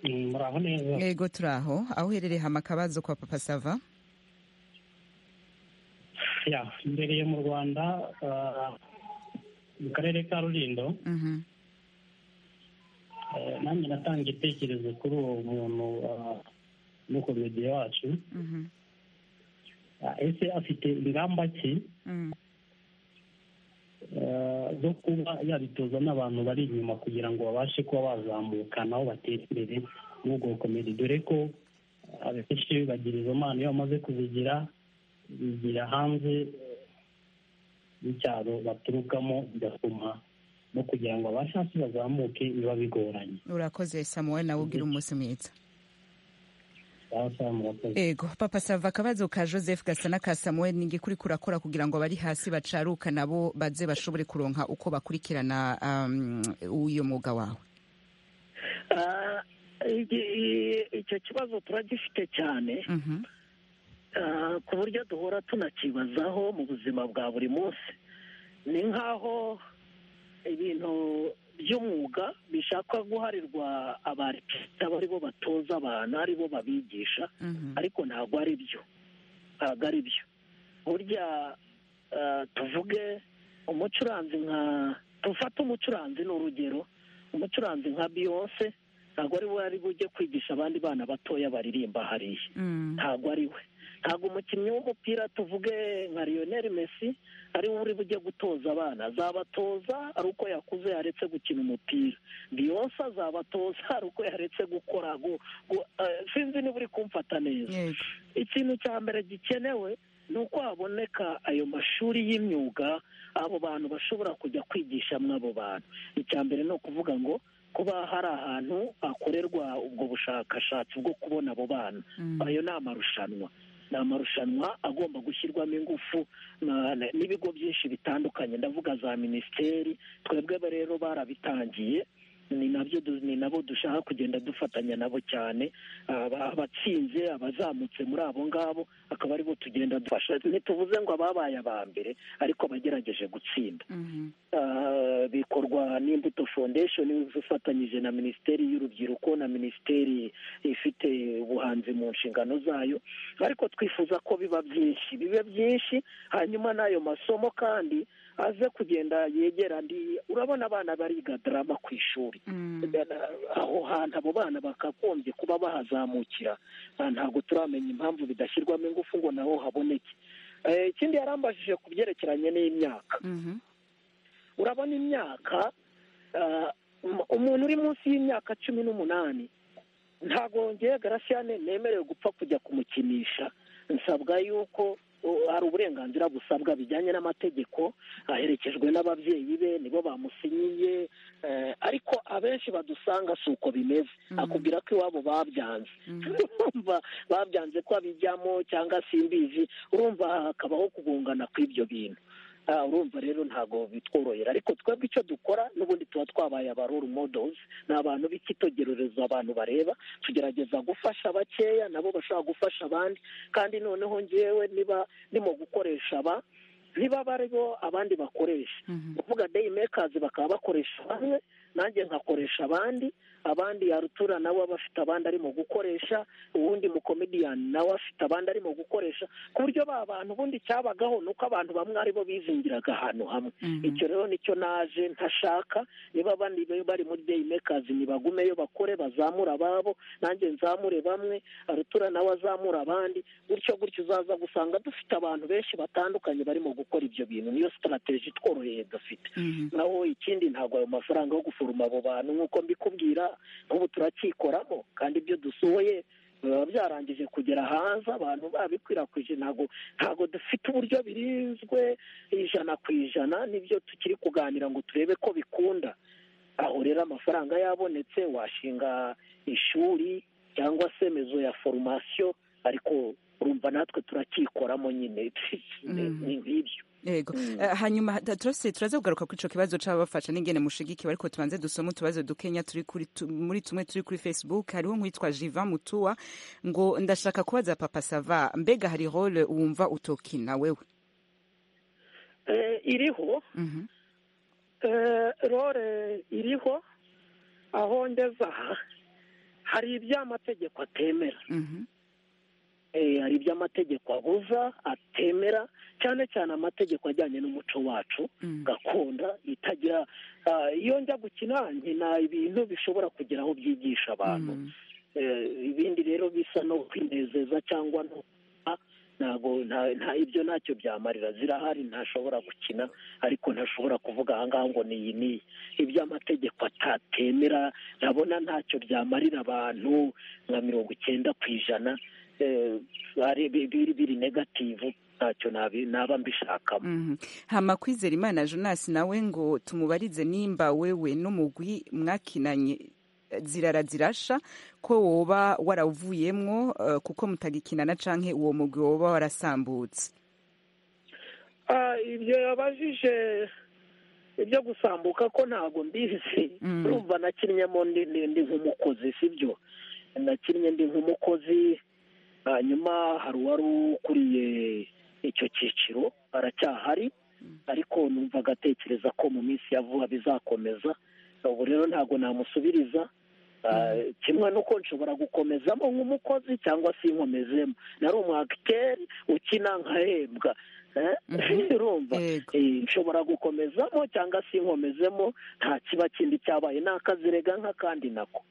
muraho neza yego turi aho aho uherereye hama akabazo kwa papa sava ya mbereye mu rwanda ah, mu karere ka rurindo Mhm. eh, nanjye natanga igitekerezo kuri uwo muntu n'ukomediye wacu Mhm. Ah, ese afite ingamba ki Mm. eh, zo kuba yabitoza n'abantu bari inyuma kugira ngo babashe kuba bazamuka nabo batere imbere n'ubwo bukomedi dore ko abenshi bagira izo mpano iyo bamaze kuzigira bigira hanze eh, y'icyaro baturukamo bigatuma no kugira ngo abashe hasi bazamuke biba bigoranye urakoze samuel nawe ugira umunsi mwiza Sawa sawa, murakoze. ego papa sava akabazo ka joseph gasana ka samuel ni iki kuri kurakora kugira ngo abari hasi bacaruka nabo baze bashobore kuronka uko bakurikirana um, uyu mwuga wawe Ah, igi- i- icyo kibazo turagifite cyane Ah, ku buryo duhora tunakibazaho mu buzima bwa buri munsi ni nk'aho ibintu by'umwuga bishaka guharirwa abarikita ari bo batoza abantu ari bo babigisha ariko ntabwo ari byo ntabwo ari byo burya ah, tuvuge umucuranzi nka dufate umucuranzi ni urugero umucuranzi nka biyonse ntabwo ari we ari bujye kwigisha abandi bana batoya baririmba hariya ntabwo ari we ntabwo umukinnyi w'umupira tuvuge nka Lionel Messi ari we uri bujye gutoza abana azabatoza ari uko yakuze yaretse gukina umupira Beyonce azabatoza ari uko yaretse gukora gu- gu- eh, sinzi niba uri kumfata neza ikintu cya mbere gikenewe ni uko haboneka ayo mashuri y'imyuga abo bantu bashobora kujya kwigishamo abo bantu icya mbere ni ukuvuga ngo kuba hari ahantu hakorerwa ubwo bushakashatsi bwo kubona abo bana Mm. ayo ni amarushanwa ni amarushanwa agomba gushyirwamo ingufu na- na- n'ibigo byinshi bitandukanye ndavuga za minisiteri twebwe rero barabitangiye ni nabyo ni nabo dushaka kugenda dufatanya nabo cyane abatsinze abazamutse muri abo ngabo akaba aribo tugenda dufasha ntituvuze ngo ababaye aba mbere ariko abagerageje gutsinda bikorwa n'imbuto foundation ifatanyije na minisiteri y'urubyiruko na minisiteri ifite ubuhanzi mu nshingano zayo ariko twifuza ko biba byinshi biba byinshi hanyuma n'ayo masomo kandi aze kugenda yegera andi urabona abana bariga darama ku ishuri aho hantu abo bana bakagombye kuba bahazamukira ntabwo turamenya impamvu bidashyirwamo ingufu ngo naho haboneke ikindi yarambajije ku byerekeranye n'imyaka urabona imyaka umuntu uri munsi y'imyaka cumi n'umunani ntabwo wongeye garasiyane nemerewe gupfa kujya kumukinisha nsabwa yuko hari uburenganzira busabwa bijyanye n'amategeko aherekejwe n'ababyeyi be nibo bamusinyiye ariko abenshi badusanga si uko bimeze akubwira ko iwabo babyanze urumva babyanze ko abijyamo cyangwa simbizi urumva hakabaho kugungana kw'ibyo bintu urumva rero ntabwo bitworohera ariko twebwe icyo dukora n'ubundi tuba twabaye aba role models ni abantu b'ikitegererezo abantu bareba tugerageza gufasha bakeya nabo bashobora gufasha abandi kandi noneho ngewe niba ndimo gukoresha aba niba bariho abandi bakoresha kuvuga day makers bakaba bakoresha bamwe nanjye nkakoresha abandi abandi yarutura nawe aba afite abandi arimo gukoresha ubundi mukomediyani nawe afite abandi arimo gukoresha ku buryo ba bantu ubundi cyabagaho ni uko abantu bamwe aribo bizingiraga ahantu hamwe icyo rero nicyo naje ntashaka niba bari muri day makers ntibagumeyo bakore bazamura ababo nanjye nzamure bamwe arutura nawe azamura abandi gutyo gutyo uzaza gusanga dufite abantu benshi batandukanye barimo gukora ibyo bintu niyo sitarateji tworoheye dufite naho ikindi ntabwo ayo mafaranga yo guforoma abo bantu nk'uko mbikubwira nk'ubu turacyikoramo kandi ibyo dusohoye biba byarangije kugera hanze abantu babikwirakwije ntabwo ntabwo dufite uburyo birinzwe ijana ku ijana nibyo tukiri kuganira ngo turebe ko bikunda aho rero amafaranga yabonetse washinga ishuri cyangwa se mezo ya foromasiyo ariko urumva natwe turacyikoramo nyine ni nk'ibyo yego hanyuma turaza kugaruka kuri icyo kibazo cy'ababafasha n'ingene mushigikiwe ariko tubanze dusoma utubazo dukenya turi muri tumwe turi kuri facebook hariho nk'uwitwa jiva mutuwa ngo ndashaka kubaza papa sava mbega hari role wumva utokina wewe iriho role iriho aho ngeze aha hari iby'amategeko atemera hari ibyo amategeko abuza atemera cyane cyane amategeko ajyanye n'umuco wacu gakondo itagira iyo njya gukina nkina ibintu bishobora kugera aho byigisha abantu ibindi rero bisa no kwinezeza cyangwa no ntabwo nta ibyo ntacyo byamarira zirahari ntashobora gukina ariko ntashobora kuvuga ahangaha ngo ni iyi n'iyi iby'amategeko atatemera ndabona ntacyo byamarira abantu nka mirongo icyenda ku ijana biri negativu ntacyo naba mbishakamo hama kwizera imana jonas nawe ngo tumubarize nimba wewe n'umugwi mwakinanye zirara zirasha ko woba warawuvuyemo kuko mutagikinana canke uwo mugwi woba warasambutse ibyo yabajije ibyo gusambuka ko ntabwo mbizi urumva nakinnyemo ndi nk'umukozi sibyo nakinnye ndi nk'umukozi hanyuma hari uwari ukuriye icyo cyiciro aracyahari ariko numva agatekereza ko mu minsi ya vuba bizakomeza ubu rero ntabwo namusubiriza kimwe n'uko nshobora gukomezamo nk'umukozi cyangwa se inkomezemo nari umwagiteri ukina nkahembwa urumva nshobora gukomezamo cyangwa se inkomezemo nta kiba kindi cyabaye nakazirega nk'akandi nako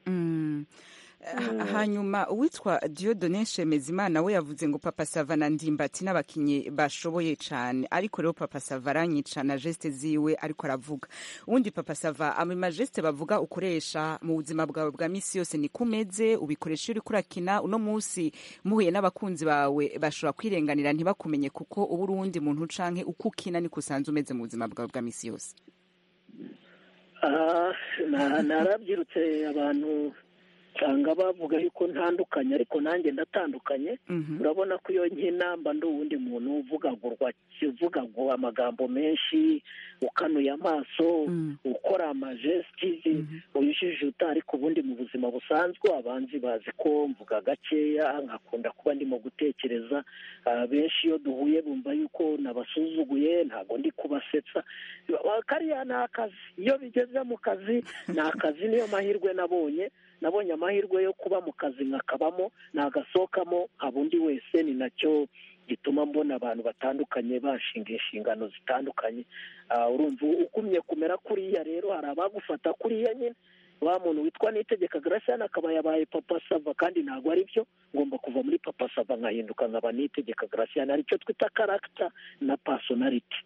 hanyuma uwitwa Diodone Shemezimana we yavuze ngo papa sava na ndimbati n'abakinnyi bashoboye cyane ariko rero papa sava aranyica na jesite ziwe ariko aravuga ubundi papa sava ama majesite bavuga ukoresha mu buzima bwawe bwa minsi yose niko umeze ubikoresha iyo uri kurakina uno munsi muhuye n'abakunzi bawe bashobora kwirenganira ntibakumenye kuko uba uri uwundi muntu ucanke uko ukina niko usanzwe umeze mu buzima bwawe bwa minsi yose narabyirutse abantu usanga bavuga yuko ntandukanye ariko nanjye ndatandukanye urabona ko iyo nkinamba ndi uwundi muntu uvugagurwa uvugagura amagambo menshi ukanuye amaso ukora amajesitizi uyijijuta ariko ubundi mu buzima busanzwe abanzi bazi ko mvuga gakeya nkakunda kuba ndimo gutekereza benshi iyo duhuye bumva yuko nabasuzuguye ntabwo ndi kubasetsa kariya ni akazi iyo bigeze mu kazi ni akazi niyo mahirwe nabonye nabonye amahirwe yo kuba mu kazi nkakabamo nagasohokamo nkaba undi wese ni nacyo gituma mbona abantu batandukanye bashinga inshingano zitandukanye urumva ugumye kumera kuriya rero hari abagufata kuriya nyine wa muntu witwa nitegeka garasiyani akaba yabaye papa sava kandi ntabwo ari byo ngomba kuva muri papa sava nkahinduka nkaba nitegeka garasiyani aricyo twita karagita na pasonariti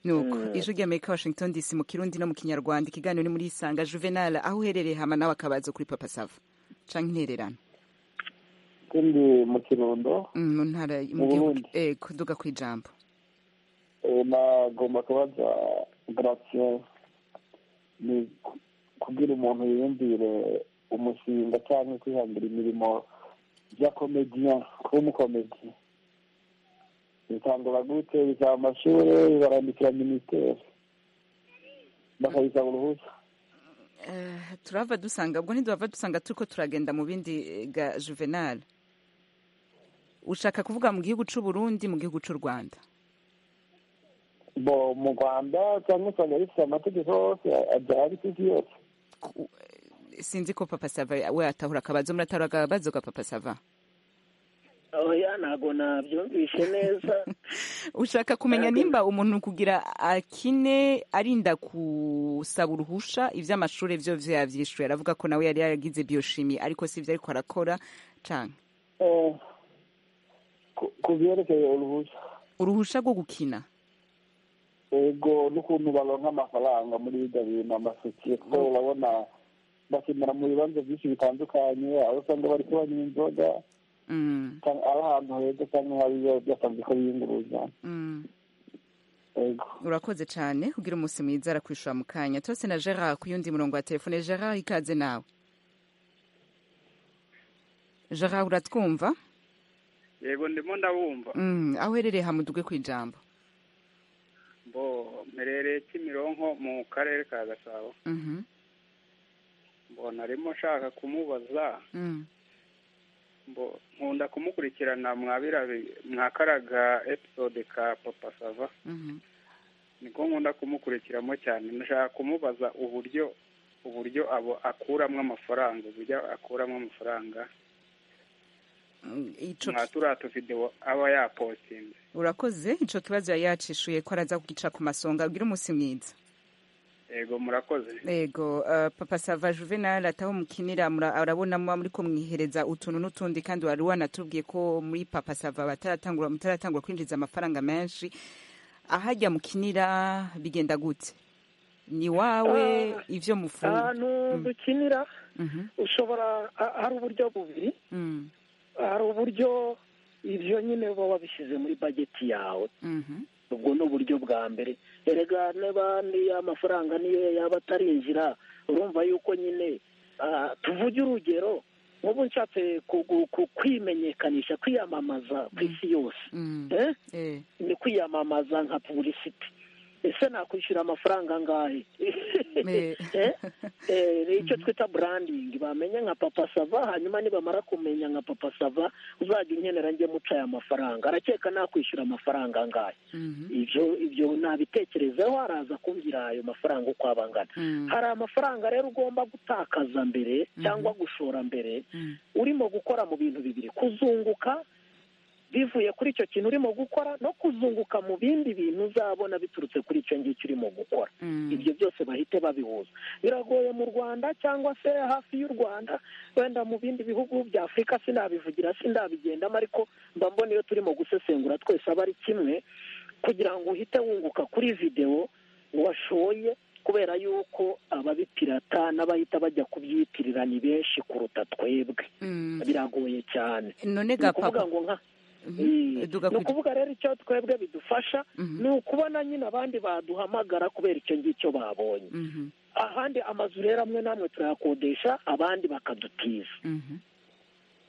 nuko ijwi ry'amerika washington dc mu kirundi no mu kinyarwanda ikiganiro ni muri isanga juvenal aho uherereye hama nawe akabaza kuri papa sava canke intererano kandi mu kirundo mu ntara mu gihugu kuduga ku ijambo nagomba kubaza garasiyani ni kugira umuntu yiyumvire umushinga cyangwa kwihangira imirimo y'akomediya kuba umukomedi bitangura gute bisaba amashuri barandikira minisiteri bakabisaba uruhushya turava dusanga ubwo ntiduhava dusanga turi ko turagenda mu bindi ga juvenal ushaka kuvuga mu gihugu cy'u Burundi mu gihugu cy'u rwanda bo mu rwanda cyangwa usanga rifite amategeko yose abyara isi yose sinzi ko papa sava we atahura akabazo muratahura akabazo ka papa sava oya ntabwo nabyumvishe neza ushaka kumenya nimba umuntu kugira akine arinda gusaba uruhusha iby'amashuri byo yabyishyuye aravuga ko nawe yari yaragize biyoshimi ariko si ibyo ariko arakora cyane ku byerekeye uruhushya uruhusha rwo gukina ego n'ukuntu baronka amafaranga muri ibyo bintu amasosiyete urabona bakenera mu bibanza byinshi bitandukanye aho usanga bari kubanywa inzoga ari ahantu heza cyangwa hari byakazi ko biyunguruza urakoze cyane kugira umunsi mwiza arakwishura mu kanya tose na gerard ku yundi murongo wa telefone gerard ikaze nawe gerard uratwumva yego ndimo ndabumva aho uherereye hamuduge ku ijambo mperereye kimironko mu karere ka gasabo mbona arimo nshaka kumubaza nkunda kumukurikirana mwakaraga episode ka papa sava niko nkunda kumukurikiramo cyane nshaka kumubaza uburyo uburyo abo akuramo amafaranga uburyo akuramo amafaranga nka turiya tuvidewo aba yapostinze urakoze icyo kibazo yari yacishuye ko araza kugica ku masonga agira umunsi mwiza yego murakoze yego papa sava juvenal ataho mukinira arabona muba muri kumwihereza utuntu n'utundi kandi wari wanatubwiye ko muri papa sava bataratangura mutaratangura kwinjiza amafaranga menshi ahajya mukinira bigenda gute ni wawe ibyo mufunga ahantu dukinira ushobora hari uburyo bubiri hari uburyo ibyo nyine baba babishyize muri bageti yawe ubwo ni uburyo bwa mbere erega niba niyo amafaranga niyo yaba atarinjira urumva yuko nyine tuvuge urugero nk'ubu nshatse kwimenyekanisha kwiyamamaza ku isi yose ni kwiyamamaza nka puburisiti ese nakwishyura amafaranga angahe ni icyo twita burandingi bamenya nka papa sava hanyuma nibamara kumenya nka papa sava uzajya unkenera njye muca aya mafaranga arakeka nakwishyura amafaranga angahe ibyo ibyo nabitekerezeho araza kumbwira ayo mafaranga uko aba angana hari amafaranga rero ugomba gutakaza mbere cyangwa gushora mbere urimo gukora mu bintu bibiri kuzunguka bivuye kuri icyo kintu urimo gukora no kuzunguka mu bindi bintu uzabona biturutse kuri icyo ngicyo urimo gukora ibyo byose bahite babihuza biragoye mu rwanda cyangwa se hafi y'u rwanda wenda mu bindi bihugu bya afurika sinabivugira sinabigendamo ariko mba mbona iyo turimo gusesengura twese aba ari kimwe kugira ngo uhite wunguka kuri videwo washoye kubera yuko ababipirata n'abahita bajya kubyitirira ni benshi kuruta twebwe biragoye cyane ni ukuvuga ngo nka ni ukuvuga rero icyo twebwe bidufasha ni ukubona nyine abandi baduhamagara kubera icyo ngicyo babonye ahandi amazu rero amwe n'amwe turayakodesha abandi bakadutiza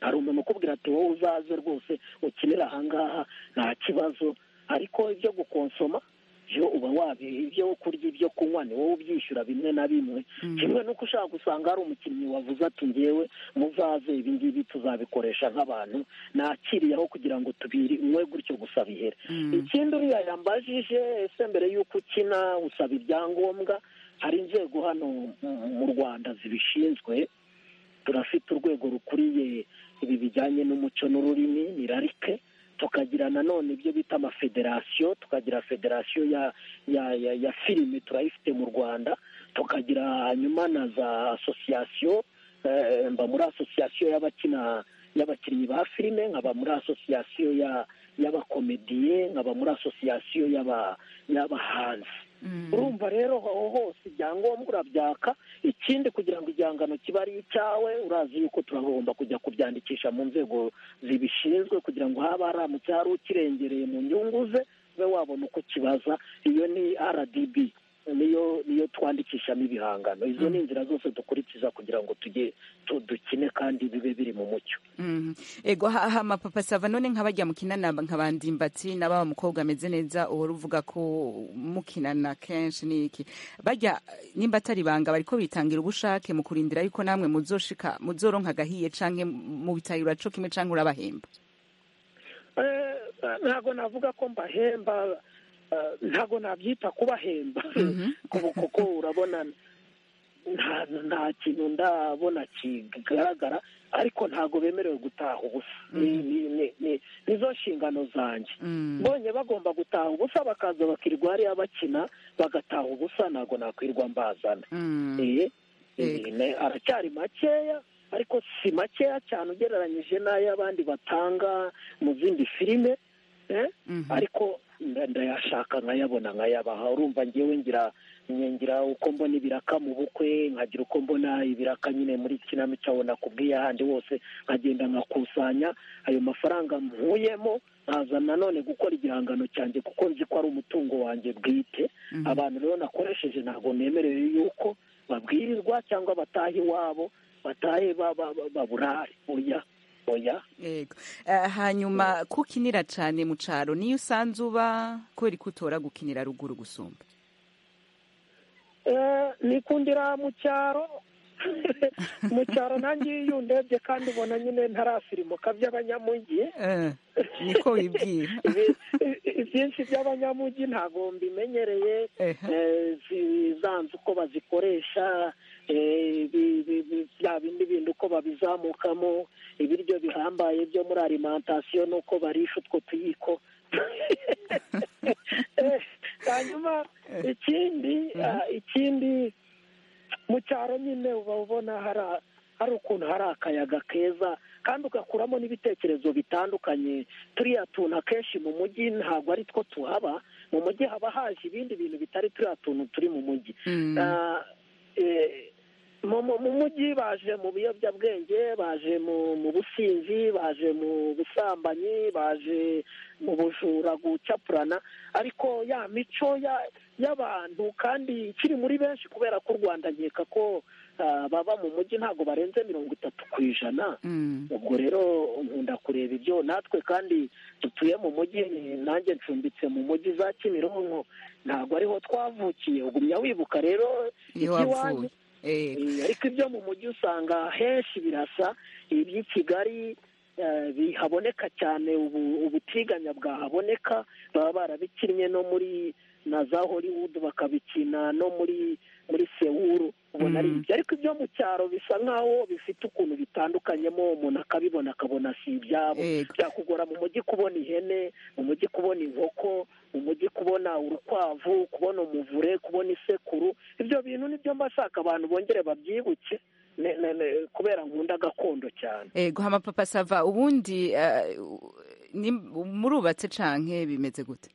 hari umuntu ukubwira ati wowe uzaze rwose ukinira ahangaha nta kibazo ariko ibyo gukonsoma byo uba wabi ibyo kurya ibyo kunywa ni wowe ubyishyura bimwe na bimwe kimwe n'uko ushaka gusanga hari umukinnyi wavuze ati ngewe muzaze ibi ngibi tuzabikoresha nk'abantu nakiriyeho kugira ngo tubiri umwe gutyo gusa bihere ikindi uriya yambajije ese mbere y'uko ukina usaba ibyangombwa hari inzego hano mu rwanda zibishinzwe turafite urwego rukuriye ibi bijyanye n'umuco n'ururimi ni rarike tukagira nanone ibyo bita amafederasiyo tukagira federasiyo ya ya ya ya filime turayifite mu rwanda tukagira hanyuma na za asosiyasiyo mba muri asosiyasiyo y'abakina y'abakinnyi ba filime nkaba muri asosiyasiyo y'abakomediye nkaba muri asosiyasiyo y'abahanzi urumva rero aho hose ibyangombwa urabyaka ikindi kugira ngo igihangano kibe ari icyawe urazi yuko turagomba kujya kubyandikisha mu nzego zibishinzwe kugira ngo haba haramutse hari ukirengereye mu nyungu ze ube wabona uko kibaza iyo ni rdb niyo niyo twandikishamo ibihangano izo ni inzira zose dukurikiza kugira ngo tujye dukine kandi bibe biri mu mucyo ego haha amapapa sava none nk'abajya mukinana nk'abandi mbatsi n'ababa mukobwa ameze neza uhora uvuga ko mukinana kenshi ni iki bajya nimba atari ibanga bariko bitangira ubushake mu kurindira yuko namwe muzoshika muzoronka agahiye canke mu bitahira co kimwe canke urabahemba ntabwo navuga ko mbahemba ntabwo nabyita kubahemba kuko urabona nta kintu ndabona kigaragara ariko ntabwo bemerewe gutaha ubusa nizo nshingano zanjye mbonye bagomba gutaha ubusa bakaza bakirirwa hariya bakina bagataha ubusa ntabwo nakwirwa mbazana aracyari makeya ariko si makeya cyane ugereranyije n'ay'abandi batanga mu zindi filime ariko ndayashaka nkayabona nkayabaha urumva ngewe ngira ngira uko mbona ibiraka mu bukwe nkagira uko mbona ibiraka nyine muri kinamico abona kubwiye ahandi hose nkagenda nkakusanya ayo mafaranga mpuyemo nkaza nanone gukora igihangano cyanjye kuko nzi ko ari umutungo wanjye bwite abantu rero nakoresheje ntabwo nemerewe yuko babwirizwa cyangwa batahe iwabo batahe baburare oya oya hanyuma kukinira cyane mu cyaro niyo usanze uba kubera ko utora gukinira ruguru gusumba nikundira mu cyaro mu cyaro nanjye iyo ndebye kandi ubona nyine ntarafirimuka by'abanyamujyi niko wibwira ibyinshi by'abanyamujyi ntabwo mbimenyereye zanze uko bazikoresha bya bindi bintu uko babizamukamo ibiryo bihambaye byo muri alimantasiyo n'uko barisha utwo tuyiko hanyuma ikindi ikindi mu cyaro nyine uba ubona hari ukuntu hari akayaga keza kandi ugakuramo n'ibitekerezo bitandukanye turiya tuntu akenshi mu mujyi ntabwo ari two tuhaba mu mujyi haba haje ibindi bintu bitari turiya tuntu turi mu mujyi mu mujyi baje mu biyobyabwenge baje mu businzi baje mu busambanyi baje mu bujura gucapurana ariko ya mico y'abantu kandi ikiri muri benshi kubera ko u rwanda nkeka ko baba mu mujyi ntabwo barenze mirongo itatu ku ijana ubwo rero nkunda kureba ibyo natwe kandi dutuye mu mujyi nanjye ncumbitse mu mujyi za kimironko ntabwo ariho twavukiye ugumya wibuka rero iby'iwanyu ariko ibyo mu mujyi usanga henshi birasa iby'i kigali bihaboneka cyane ubutiganya bwahaboneka baba barabikinnye no muri na za hollywood bakabikina no muri muri sewuru ubona ari ibyo ariko ibyo mu cyaro bisa nk'aho bifite ukuntu bitandukanyemo umuntu akabibona akabona si ibyabo byakugora mu mujyi kubona ihene mu mujyi kubona inkoko mu mujyi kubona urukwavu kubona umuvure kubona isekuru ibyo bintu nibyo mba nshaka abantu bongere babyibuke kubera nkunda gakondo cyane ego amapapa sava ubundi murubatse canke bimeze gute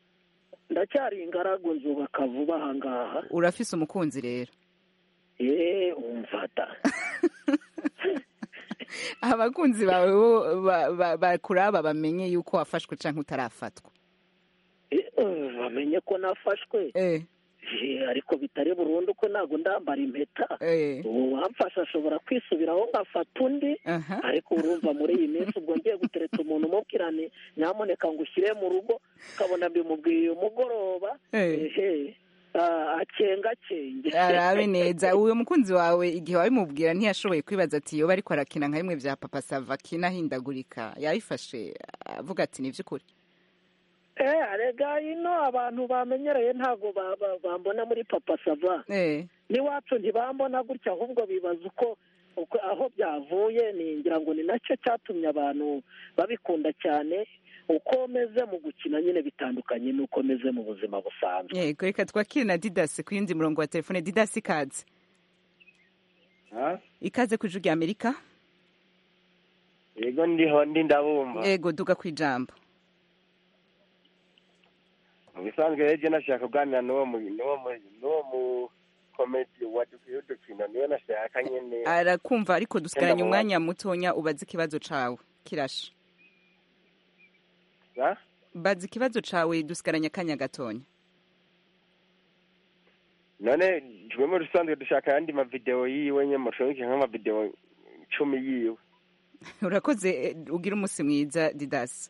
ndacyari ingaragu nzubaka vuba ahangaha urafise umukunzi rero eee umfata abakunzi bawe bo bakuraba bamenye yuko wafashwe cyangwa utarafatwa bamenye ko nafashwe ariko bitari burundu ko ntabwo ndambara impeta ubu wamfashe ashobora kwisubiraho ngafata undi ariko urumva muri iyi minsi ubwo ngiye gutereta umuntu umubwira ni nyamuneka ngo ushyire mu rugo ukabona bimubwiye umugoroba akengakenge arabe neza uwo mukunzi wawe igihe wabimubwira ntiyashoboye kwibaza ati yoba ariko arakina nka bimwe bya papa sava akina ahindagurika yabifashe avuga ati ni iby'ukuri eee arega ino abantu bamenyereye ntabwo bambona muri papa sava n'iwacu ntibambona gutya ahubwo bibaza uko aho byavuye ngira ngo ni nacyo cyatumye abantu babikunda cyane uko meze mu gukina nyine bitandukanye n'uko meze mu buzima busanzwe yego reka twakire na didasi ku yindi murongo wa telefone didasi ikaze ikaze ku ijuru rya amerika yego ndiho ndi ndabumva yego duga ku ijambo mu bisanzwe rero nashaka kuganira n'uwo mukomedi wa dukino niwe nashaka nyine arakumva ariko dusigaranye umwanya mutonya ubaze ikibazo cyawe kirashe bazi ikibazo cyawe dusigaranye akanya gatonya none twe muri rusanzwe dushaka ayandi mavidewo yiwe nyine mushobora nk'amavidewo icumi yiwe urakoze ugira umunsi mwiza didasi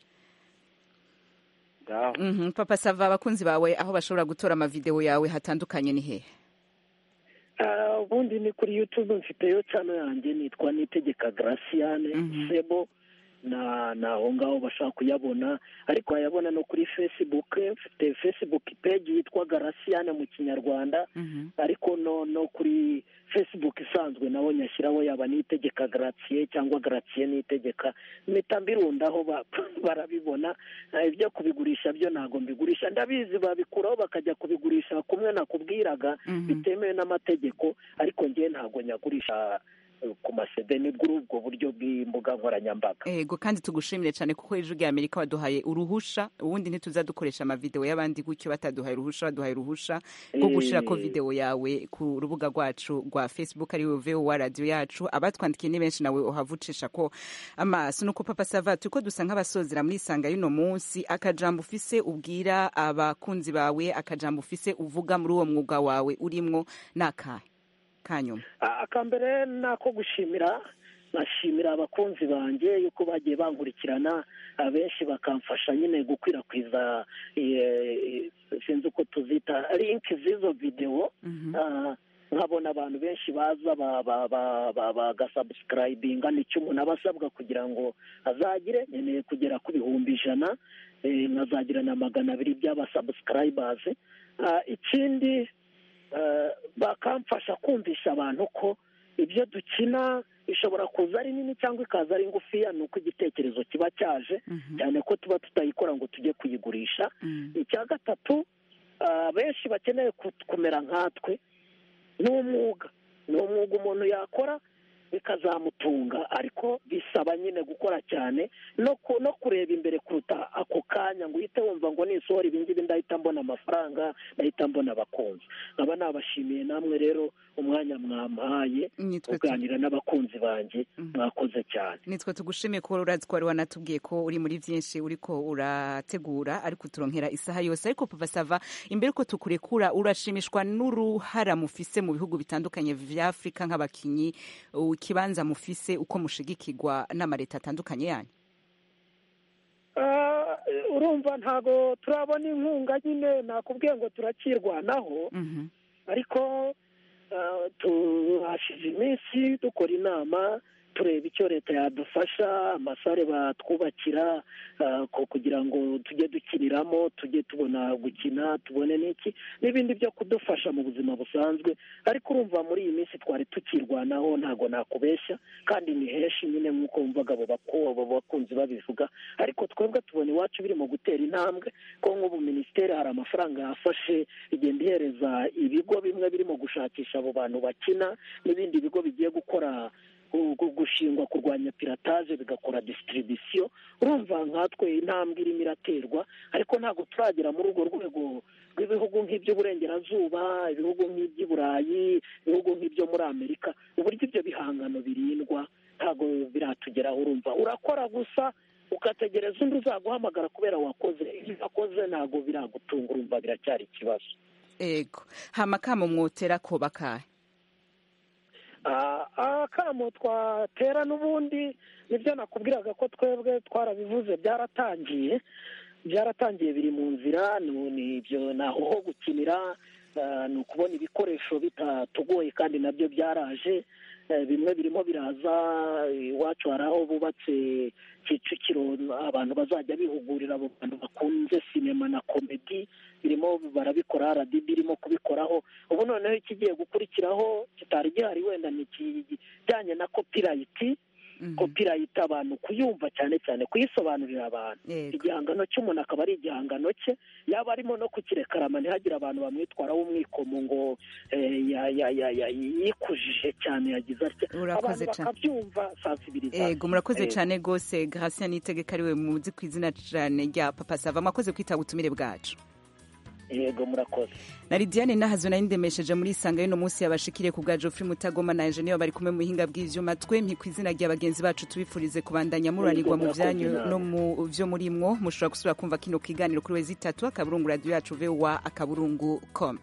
papa sava abakunzi bawe aho bashobora gutora amavidewo yawe hatandukanye ni hehe ubundi ni kuri yutube mfiteyo cyane yanjye nitwa nitegeka garasiyane sebo ni aho ngaho bashobora kuyabona ariko wayabona no kuri fesibuke mfite fesibuke peji yitwa garasiyane mu kinyarwanda ariko no kuri fesibuke isanzwe nawe nyashyiraho yaba nitegeka garatiye cyangwa garatiye nitegeka mpita mbirundaho barabibona ibyo kubigurisha byo ntabwo mbigurisha ndabizi babikuraho bakajya kubigurisha kumwe nakubwiraga bitemewe n'amategeko ariko ngewe ntabwo nyagurisha ku masede ni bwo ubwo buryo bw'imbuga nkoranyambaga yego kandi tugushimire cyane kuko ejo bwa amerika waduhaye uruhusha ubundi ntituza dukoresha amavidewo y'abandi gutyo bataduhaye uruhusha baduhaye uruhusha rwo gushyira ko videwo yawe ku rubuga rwacu rwa facebook ariyo vowa radiyo yacu abatwandikiye ni benshi nawe uhava ucisha ko amaso nuko papa sava turi ko dusa nk'abasozera muri isanga y'uno munsi akajambo ufise ubwira abakunzi bawe akajambo ufise uvuga muri uwo mwuga wawe urimo ni akahe kanyuma akambere ni ako gushimira nashimira abakunzi banjye yuko bagiye bankurikirana abenshi bakamfasha nyine gukwirakwiza sinzi uko tuzita linki z'izo videwo nkabona abantu benshi baza bagasabusikarayibinga nicyo umuntu aba asabwa kugira ngo azagire nkeneye kugera ku bihumbi ijana nkazagira na magana abiri by'abasabusikarayibazi ikindi bakamfasha kumvisha abantu ko ibyo dukina ishobora kuza ari nini cyangwa ikaza ari ngufiya ni uko igitekerezo kiba cyaje cyane ko tuba tutayikora ngo tujye kuyigurisha icya gatatu benshi bakeneye kumera nkatwe ni umwuga ni umwuga umuntu yakora bikazamutunga ariko bisaba nyine gukora cyane no kureba imbere kuruta ako kanya ngo uhite wumva ngo nisohora ibingibi ndahita mbona amafaranga ndahita mbona abakunzi nkaba nabashimiye namwe rero umwanya mwampaye uganira n'abakunzi banjye mwakoze cyane nitwe tugushimiye kuba urazi ko wari wanatubwiye ko uri muri byinshi uri ko urategura ariko uturonkera isaha yose ariko papa sava imbere ko tukurekura urashimishwa n'uruhara mufise mu bihugu bitandukanye bya afurika nk'abakinnyi ikibanza mufise uko mushigikirwa n'amareta atandukanye yanyu urumva ntabwo turabona inkunga nyine nakubwiye ngo turakirwanaho ariko tuhashize iminsi dukora inama tureba icyo leta yadufasha amasare batwubakira kugira ngo tujye dukiniramo tujye tubona gukina tubone n'iki n'ibindi byo kudufasha mu buzima busanzwe ariko urumva muri iyi minsi twari tukirwanaho ntabwo nakubeshya kandi ni henshi nyine nk'uko wumvaga abo bakunzi babivuga ariko twebwe tubona iwacu birimo gutera intambwe ko nk'ubu minisiteri hari amafaranga yafashe igenda ihereza ibigo bimwe birimo gushakisha abo bantu bakina n'ibindi bigo bigiye gukora gushingwa kurwanya pirataje bigakora disitiribisiyo urumva nkatwe intambwe irimo iraterwa ariko ntabwo turagera muri urwo rwego rw'ibihugu nk'iby'uburengerazuba ibihugu nk'iby'iburayi ibihugu nk'ibyo muri amerika uburyo ibyo bihangano birindwa ntabwo biratugeraho urumva urakora gusa ugategereza undi uzaguhamagara kubera wakoze ibyo wakoze ntabwo biragutunga urumva biracyari ikibazo ego hama kamo mwotera koba kahe akamo twatera n'ubundi nibyo nakubwiraga ko twebwe twarabivuze byaratangiye byaratangiye biri mu nzira ni ibyo naho ho gukinira ni ukubona ibikoresho bitatugoye kandi nabyo byaraje bimwe birimo biraza iwacu hari aho bubatse kicukiro abantu bazajya bihugurira abo bantu bakunze sinema na komedi birimo barabikora radiyo irimo kubikoraho ubu noneho ikigiye gukurikiraho kitari gihari wenda ni ikijyanye na kopirayiti kopirayiti abantu kuyumva cyane cyane kuyisobanurira abantu igihangano cy'umuntu akaba ari igihangano cye yaba arimo no kukirekarama ntihagire abantu bamwitwaraho umwikomo ngo yikujije cyane yagize atya abantu bakabyumva sansibirizasiyo murakoze cyane rwose garasiya n'itegeka ariwe muzi ku izina cyane rya papa sava mwakoze kwitaba ubutumire bwacu yego murakoze na lidiane nahazo nayo ndemesheje muri isanga y'uno munsi yabashikiriye ku bwa geoffrey mutagoma na enjeniyeri bari kumwe mu buhinga bw'ibyuma twemye ku izina rya bagenzi bacu tubifurize kubandanya muranirwa mu byanyu no mu byo muri mwo mushobora gusubira kumva kino kiganiro kuri wezi itatu akaburungu radiyo yacu vuba akaburungu komu